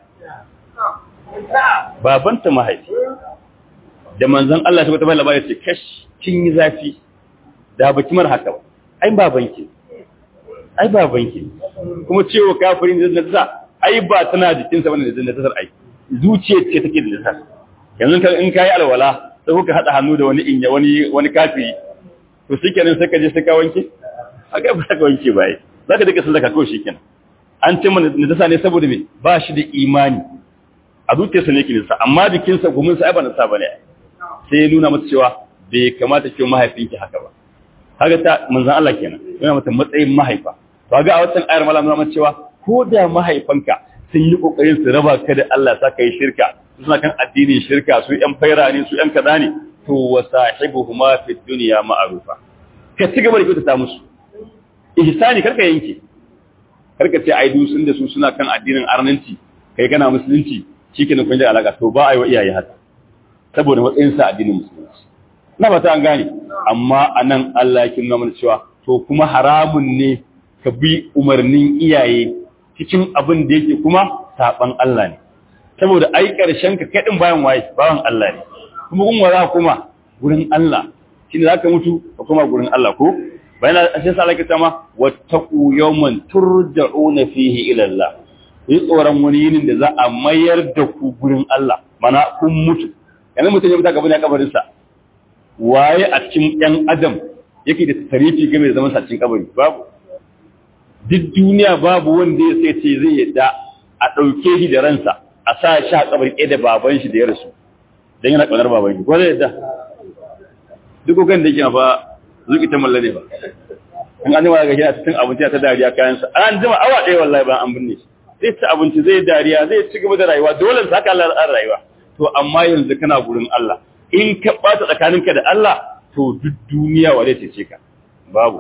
A: babanta mahaifi da manzan Allah ta wata labari ce kash kin yi zafi da baki mar haka ba ai ba banki ai ba banki kuma cewa kafirin da najasa ai ba tana jikinsa bane da najasar ai zuciyar ce take da najasa yanzu ka in kai alwala sai kuka hada hannu da wani inya wani wani kafiri to shikenan sai ka je sai ka wanke aka ba ka wanke ba ai zaka dake sun zaka kawai shikenan an ce mana najasa ne saboda me ba shi da imani a zuciyarsa ne yake najasa amma jikinsa gumin sa ai ba najasa bane sai ya nuna masa cewa bai kamata ki mahaifinki haka ba kaga ta manzon Allah kenan yana mata matsayin mahaifa to ga a wannan ayar malam nuna cewa ko da mahaifanka sun yi kokarin su raba ka da Allah sa kai shirka suna kan addinin shirka su yan faira ne su yan kaza ne to wa sahibuhuma fi dunya ma'rufa ka ci gaba da kyautata musu ihsani karka yanke karka ce ai dusun da su suna kan addinin arnanci kai kana musulunci shikenan kun ji alaka to ba ai wa iyaye haka saboda matsayin sa addinin musulunci na ba ta an gane amma anan Allah ya kinna mana cewa to kuma haramun ne ka bi umarnin iyaye cikin abin da yake kuma saban Allah ne saboda ai karshen ka kadin bayan waye bawan Allah ne kuma kun wara kuma gurin Allah shine zaka mutu ka kuma gurin Allah ko bayan sai sa Allah ta ma wattaqu yawman turja'una fihi ila Allah yi tsoron wani yinin da za a mayar da ku gurin Allah mana kun mutu yanzu mutum ya mutu gaban ya kabarin sa waye a cikin ɗan adam yake da tarifi game da zaman sa cikin kabari babu duk duniya babu wanda ya sai ce zai yadda a ɗauke shi da ransa a sa shi a kabari ɗaya da baban shi da ya rasu don yana ƙaunar baban shi ko zai yadda duk kan da yake ba zuki ta mallane ba in an jima daga shi a cikin abinci ta dariya kayansa an jima awa ɗaya wallahi ba an binne shi zai ci abinci zai dariya zai ci gaba da rayuwa dole sa haka Allah an rayuwa to amma yanzu kana gurin Allah in ka ɓata tsakaninka da Allah to duk duniya wa zai cece ka babu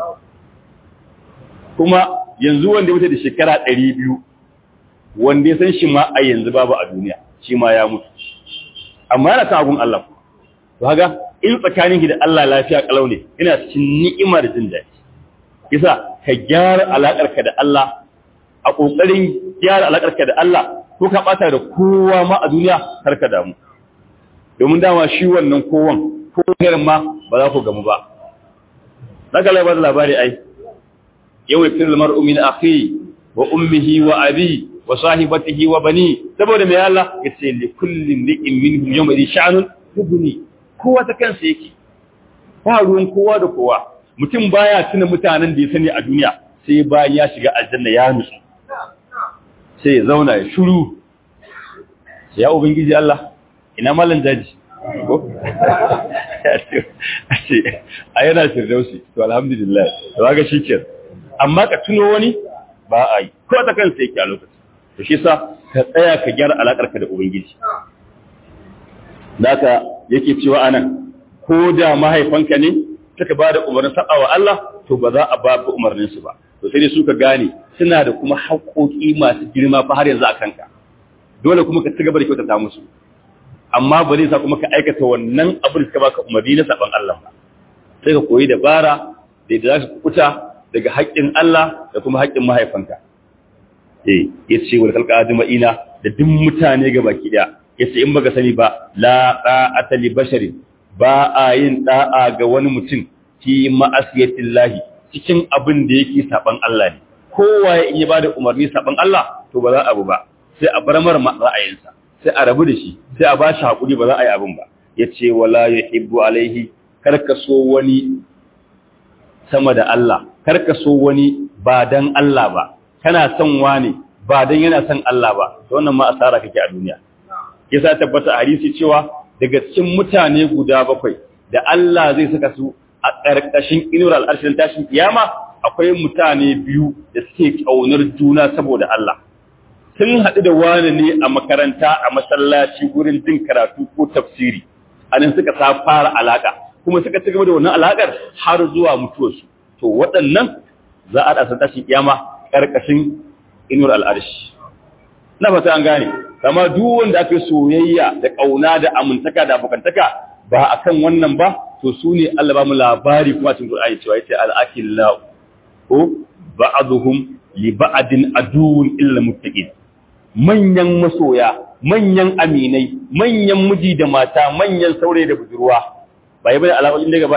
A: kuma yanzu wanda ya da shekara ɗari biyu wanda ya san shi ma a yanzu babu a duniya shi ma ya mutu amma yana kan agun Allah to haga in tsakanin ki da Allah lafiya kalau ne ina cikin ni'ima da jin daɗi kisa ka gyara alakar ka da Allah a kokarin gyara alakar ka da Allah ko ka bata da kowa ma a duniya kar ka damu domin dama shi wannan kowan ko irin ma ba za ku gamu ba daga labar labari ai yau ya firin mar'u min akhi wa ummihi wa abi wa sahibatihi wa bani saboda mai Allah ya ce li kullin li'in minhum yawma idhi sha'nun yubni kowa ta kansa yake ba ruwan kowa da kowa mutum baya tuna mutanen da ya sani a duniya sai bayan ya shiga aljanna ya nutsu sai ya zauna ya shiru ya ubangiji Allah ina malan jaji ko a yana firdausi to alhamdulillah to ga shikenan amma ka tuno wani ba a yi ko ta kansa yake a lokacin to shi sa ka tsaya ka gyara alakar ka da ubangiji naka yake cewa anan ko da mahaifanka ne suka ba da umarnin saba wa Allah to ba za a ba ku umarnin su ba to sai dai suka gane suna da kuma haƙoƙi masu girma fa har yanzu a kanka dole kuma ka ci gaba da kyautata musu amma ba zai sa kuma ka aikata wannan abin da suka baka umarni na saban Allah ba sai ka koyi dabara da yadda za ka kuta daga haƙƙin Allah da kuma haƙƙin mahaifanka eh yace wal khalqa ajma'ina da duk mutane ga baki daya yace in baka sani ba la ta'ata li basharin ba a yin da'a ga wani mutum fi ma'asiyatillahi cikin abin da yake saban Allah ne kowa in ya bada umarni saban Allah to ba za a bu ba sai a bar mar ra'ayinsa sai a rabu da shi sai a ba shi hakuri ba za a yi abin ba yace wala yuhibbu alaihi karka so wani sama da Allah karka so wani ba dan Allah ba kana son wani ba dan yana son Allah ba to wannan ma asara kake a duniya yasa tabbata a hadisi cewa daga cikin mutane guda bakwai da Allah zai saka su a ƙarƙashin inuwar al'arshin tashin kiyama akwai mutane biyu da suke ƙaunar juna saboda Allah sun haɗu da wani ne a makaranta a masallaci gurin jin karatu ko tafsiri anan suka sa fara alaka kuma suka ci gaba da wannan alakar har zuwa mutuwarsu to waɗannan za a ɗasa tashin kiyama ƙarƙashin inuwar al'arshi na fata an gane kama duk wanda aka soyayya da ƙauna da amintaka da abokantaka ba a kan wannan ba to su ne Allah ba mu labari kuma cikin Qur'ani cewa yace al-akillahu ko ba'dhum li ba'din aduwwun illa muttaqin manyan masoya manyan aminai manyan miji da mata manyan saurayi da budurwa ba yi bane alaƙoƙin da gaba daya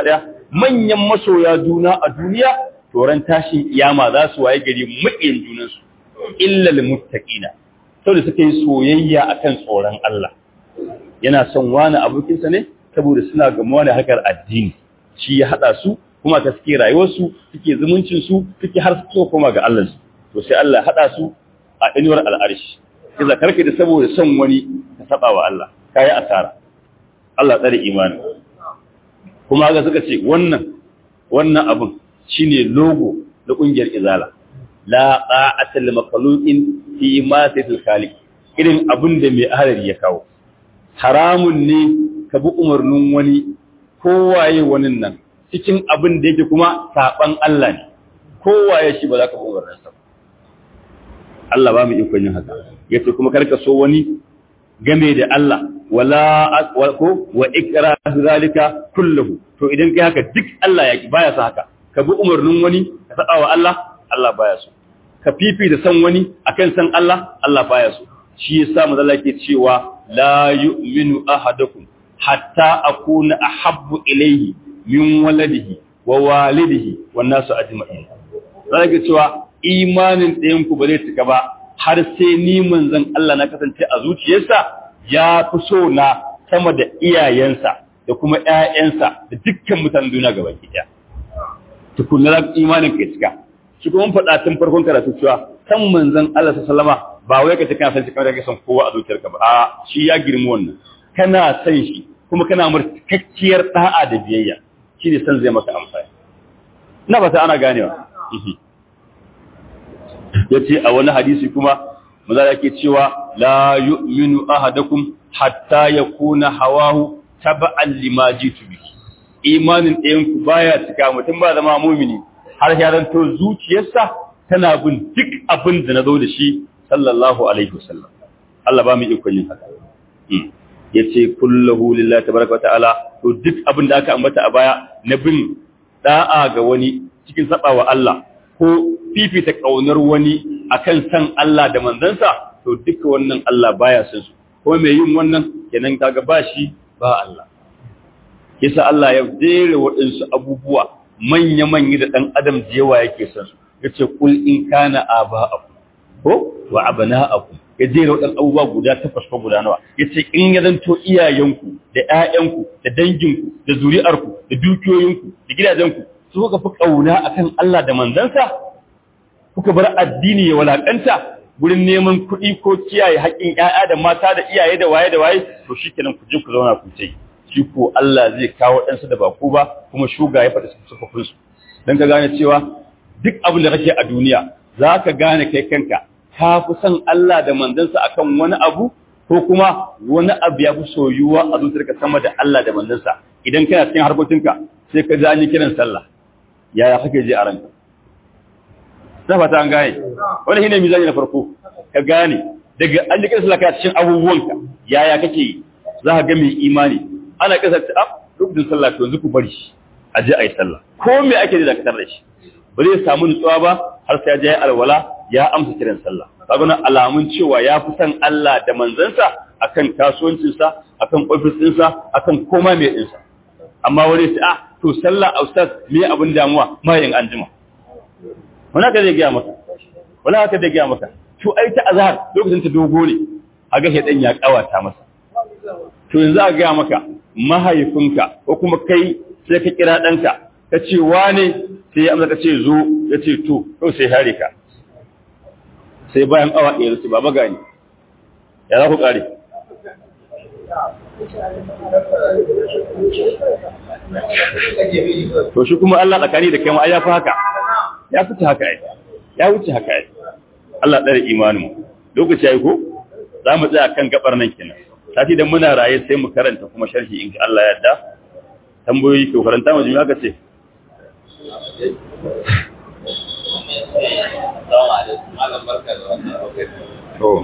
A: manyan masoya juna a duniya to ran tashin kiyama za su waye gari maƙiyan junansu illa lil muttaqina saboda suka yi soyayya akan tsoron Allah yana son wani abokinsa ne saboda suna gamuwa da harkar addini shi ya hada su kuma ta suke rayuwarsu suke zumuncin su suke har su koma ga Allah to sai Allah hada su a inuwar al'arshi kiza karka da saboda son wani ka saba wa Allah kai asara Allah tsare imani kuma ga suka ce wannan wannan abun shine logo na kungiyar izala la ta'ata lil makhluqin fi ma sayyidul khaliq irin abin da mai ahalari ya kawo haramun ne ka bi umarnin wani kowaye wani nan cikin abin da yake kuma saban Allah ne kowaye shi ba za ka bi umarnin sa Allah ba mu ikon yin haka yace kuma karka so wani game da Allah wala ko wa ikra zalika kulluhu to idan kai haka duk Allah ya baya sa haka ka bi umarnin wani ka saba wa Allah Allah baya so ka fifi da san wani akan san Allah Allah baya so shi yasa manzo ke cewa la yu'minu ahadukum hatta akuna ahabbu ilayhi min waladihi wa walidihi wan nasu ajma'in zaka cewa imanin ɗayan ku ba zai cika ba har sai ni manzon Allah na kasance a zuciyarsa ya fi so na sama da iyayensa da kuma ƴaƴansa da dukkan mutanen duniya gaba ɗaya tukunna imanin ka cika shi kuma faɗa tun farkon karatu cewa san manzon Allah sallama ba wai ka ce kana san shi kamar da san kowa a zuciyarka ba a shi ya girmi wannan kana san shi kuma kana mar cikakkiyar da'a da biyayya shine san zai maka amfani ina ba ta ana ganewa yace a wani hadisi kuma maza yake cewa la yu'minu ahadakum hatta yakuna hawahu taba'an lima jitu bihi imanin ɗayan ku baya cika mutum ba zama mumini har ya zanto zuciyarsa tana bin duk abin da na zo da shi sallallahu alaihi wasallam Allah ba mu ikon yin haka yace kullahu lillahi tabaraka wa ta'ala to duk abin da aka ambata a baya na bin da'a ga wani cikin saba wa Allah ko fifita kaunar wani akan san Allah da manzansa to duka wannan Allah baya son su ko mai yin wannan kenan kaga ba shi ba Allah yasa Allah ya jere waɗansu abubuwa manya-manya da ɗan adam da yawa yake son su yace kul in kana aba'akum ko wa abana'akum ya jera waɗannan abubuwa guda takwas ko guda nawa yace in ya zanto iyayenku da ƴaƴanku da danginku da zuri'arku da dukiyoyinku da gidajenku su kuka fi kauna akan Allah da manzansa kuka bar addini ya walakanta gurin neman kuɗi ko kiyaye haƙƙin ƴaƴa da mata da iyaye da waye da waye to shikenan ku je ku zauna ku ce shi ko Allah zai kawo ɗansu da ba ku ba kuma shuga ya faɗi sufufin su dan ka gane cewa duk abin da kake a duniya za ka gane kai kanka ka fi son Allah da manzansa akan wani abu ko kuma wani abu ya fi soyuwa a zuciyarka sama da Allah da manzansa idan kana cikin harkokinka sai ka ji an yi kiran sallah yaya kake ji a ranka na fata an gane wani shine mizani na farko ka gane daga an yi kiran sallah ka cikin abubuwanka yaya kake yi za ka ga mai imani ana kasa ta ab lokacin sallah to yanzu ku bari shi a je a yi sallah ko me ake da dakatar da shi ba zai samu nutsuwa ba har sai ya je alwala ya amsa kiran sallah kaga nan alamun cewa ya fi san Allah da manzansa akan kasuwancinsa akan ofis ɗinsa akan koma mai ɗinsa amma wani sai ah to sallah a ustaz me abin damuwa ma yin anjima wani haka zai gaya maka wani haka zai gaya maka to ai ta azhar lokacin ta dogo ne a ga shedan ya kawata masa to yanzu a gaya maka mahaifinka ko kuma kai sai ka kira ɗanka ka ce wane sai ya amsa ka ce zo ya ce to to sai hare ka sai bayan awa ɗaya su baba gani ya za ku ƙare to shi kuma Allah tsakani da kai ma ya fi haka ya fi haka ai ya wuce haka ai Allah ɗare imanin lokaci ya yi ko za mu tsaya kan gabar nan kenan sati da muna raye sai mu karanta kuma sharhi in Allah ya yarda tambayoyi ko karanta mu jami'a ka ce To,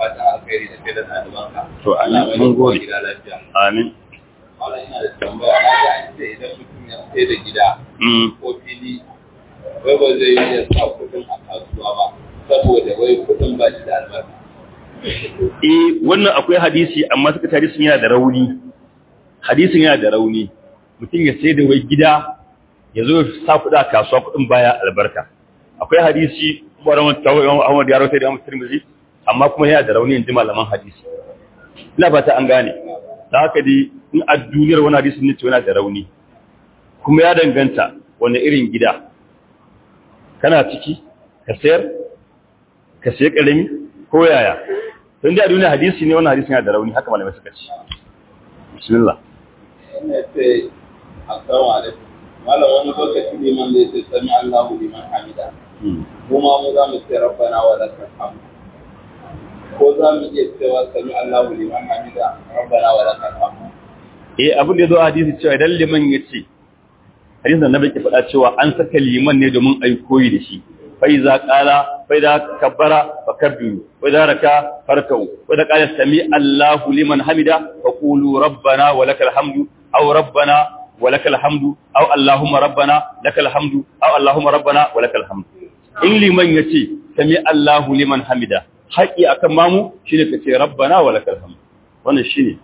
A: to, amin, mun gode. Amin.
B: Wala ina da tambaya na ga idan mutum ya sai da gida ko fili, wai ba zai yi ya sa kudin a kasuwa ba, saboda wai kudin ba shi da albarka.
A: Eh, wannan akwai hadisi amma suka hadisin yana da rauni. Hadisin yana da rauni. Mutum ya sai da wai gida ya zo sa kuɗa a kasuwa kuɗin baya albarka akwai hadisi ƙwarar Ahmad ya rauta da Ahmad Tirmidhi amma kuma yana da rauni inji malaman hadisi ina fata an gane da haka dai in a duniyar wani hadisi ne ce yana da rauni kuma ya danganta wani irin gida kana ciki ka sayar ka sayi karami ko yaya don dai a duniya hadisi ne wani hadisi yana da rauni haka malamai suka ce bismillah
B: ina ce assalamu alaikum malam wani lokaci liman zai ce sami Allahu liman hamida kuma mu za mu ce rabbana wa lakal hamd ko za mu iya cewa sami Allahu liman hamida rabbana wa lakal hamd
A: eh abin da ya zo a hadisi cewa idan liman ya ce hadisin da nabi ke faɗa cewa an saka liman ne domin a yi koyi da shi fa iza qala fa iza kabbara fa kabbiru fa iza raka farkau fa iza qala sami Allahu liman hamida fa qulu rabbana wa lakal hamdu aw rabbana wa lakal hamdu aw allahumma rabbana lakal hamdu aw allahumma rabbana wa lakal hamdu in liman yace sami Allahu liman hamida haƙi akan mamu shine kace rabbana wa lakal hamdu wannan shine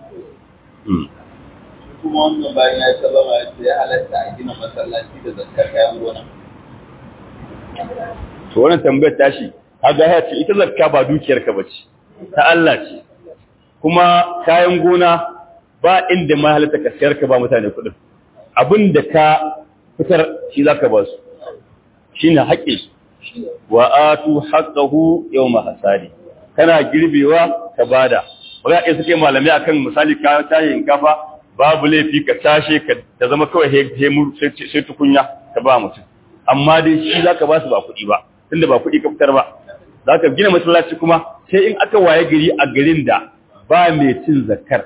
B: kuma wannan bayan ya sallama ya ce ya halatta a gina masallaci da zakkar kayan gona
A: to wannan tambayar tashi kaga ya ce ita zakka ba dukiyar ka bace ta Allah ce kuma kayan gona ba inda ma halatta ka sayar ka ba mutane kuɗin abin da ka fitar shi zaka ba su shine haƙƙin su wa atu haqqahu yawma hasadi kana girbewa ka bada ba za a suke malamai akan misali ka tashi kafa babu laifi ka tashe ka ta zama kawai hemur sai tukunya ka ba mutum amma dai shi za ka ba su ba kuɗi ba tunda ba kuɗi ka fitar ba za ka gina masallaci kuma sai in aka waye gari a garin da ba mai cin zakar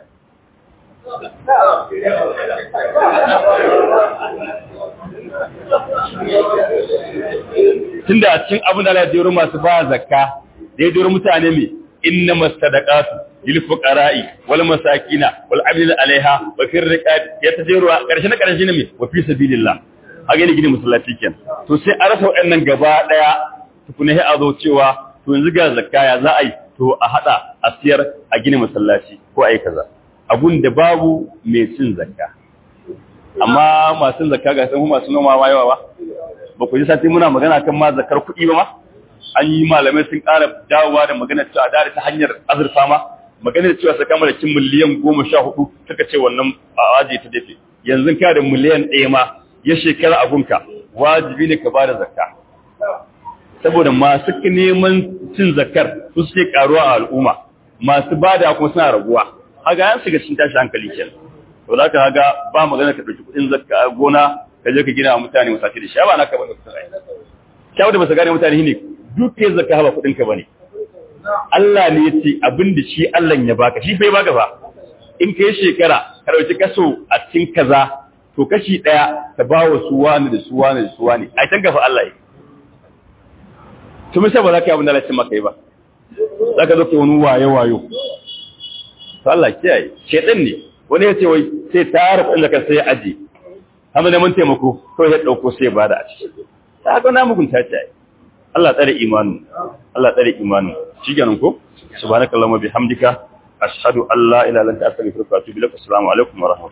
A: tunda a cikin abin da Allah ya masu ba zakka da ya jero mutane mai inna masadaqatu lil fuqara'i wal masakina wal amil alaiha wa fir riqab ya tajiru karshe na karshe ne me wa fi sabilillah a gani gini musallaci ken to sai a rasa waɗannan gaba daya tukuna sai a zo cewa to yanzu ga zakaya za a yi to a hada a siyar a gini masallaci ko a yi kaza abun da babu mai cin zakka amma masu zakka ga sun masu noma ma yawa ba ba ku ji sati muna magana kan ma zakar kuɗi ba ma an yi malamai sun ƙara dawowa da magana cewa da ta hanyar azurfa ma maganar cewa saka mara kin miliyan goma sha hudu suka ce wannan aje ta dafe yanzu ka da miliyan ɗaya ma ya shekara abunka wajibi ne ka ba da zakka saboda masu neman cin zakkar su suke karuwa a al'umma masu bada kuma suna raguwa haga yan shiga cikin tashi hankali kenan to za ka haga ba magana ka ɗauki kuɗin zakka gona ka je ka gina wa mutane musafi da shi ba na ka bane kuɗin rai kyawu da ba su gane mutane ne duk kai zakka ba kuɗin ka bane Allah ne ya ce abin da shi Allah ya baka shi bai baka ba in kai shekara ka dauki kaso a cikin kaza to kashi daya ta ba wa su wani da su wani da su wani ai tanka fa Allah yi to me sai ba za ka yi abin da Allah ya ce maka yi ba za ka zo ka wani wayo wayo to Allah kiyaye shedan ne wani ya ce wai sai tara kuɗin da ka sai aje amma neman taimako to ya dauko sai ba da a ciki ta ga na mugunta ce Allah tsare imanin Allah tsare imanin shigenan ko subhanakallahumma bihamdika ashhadu an la ilaha illa anta astaghfiruka wa atubu ilaik assalamu alaikum wa rahmatullahi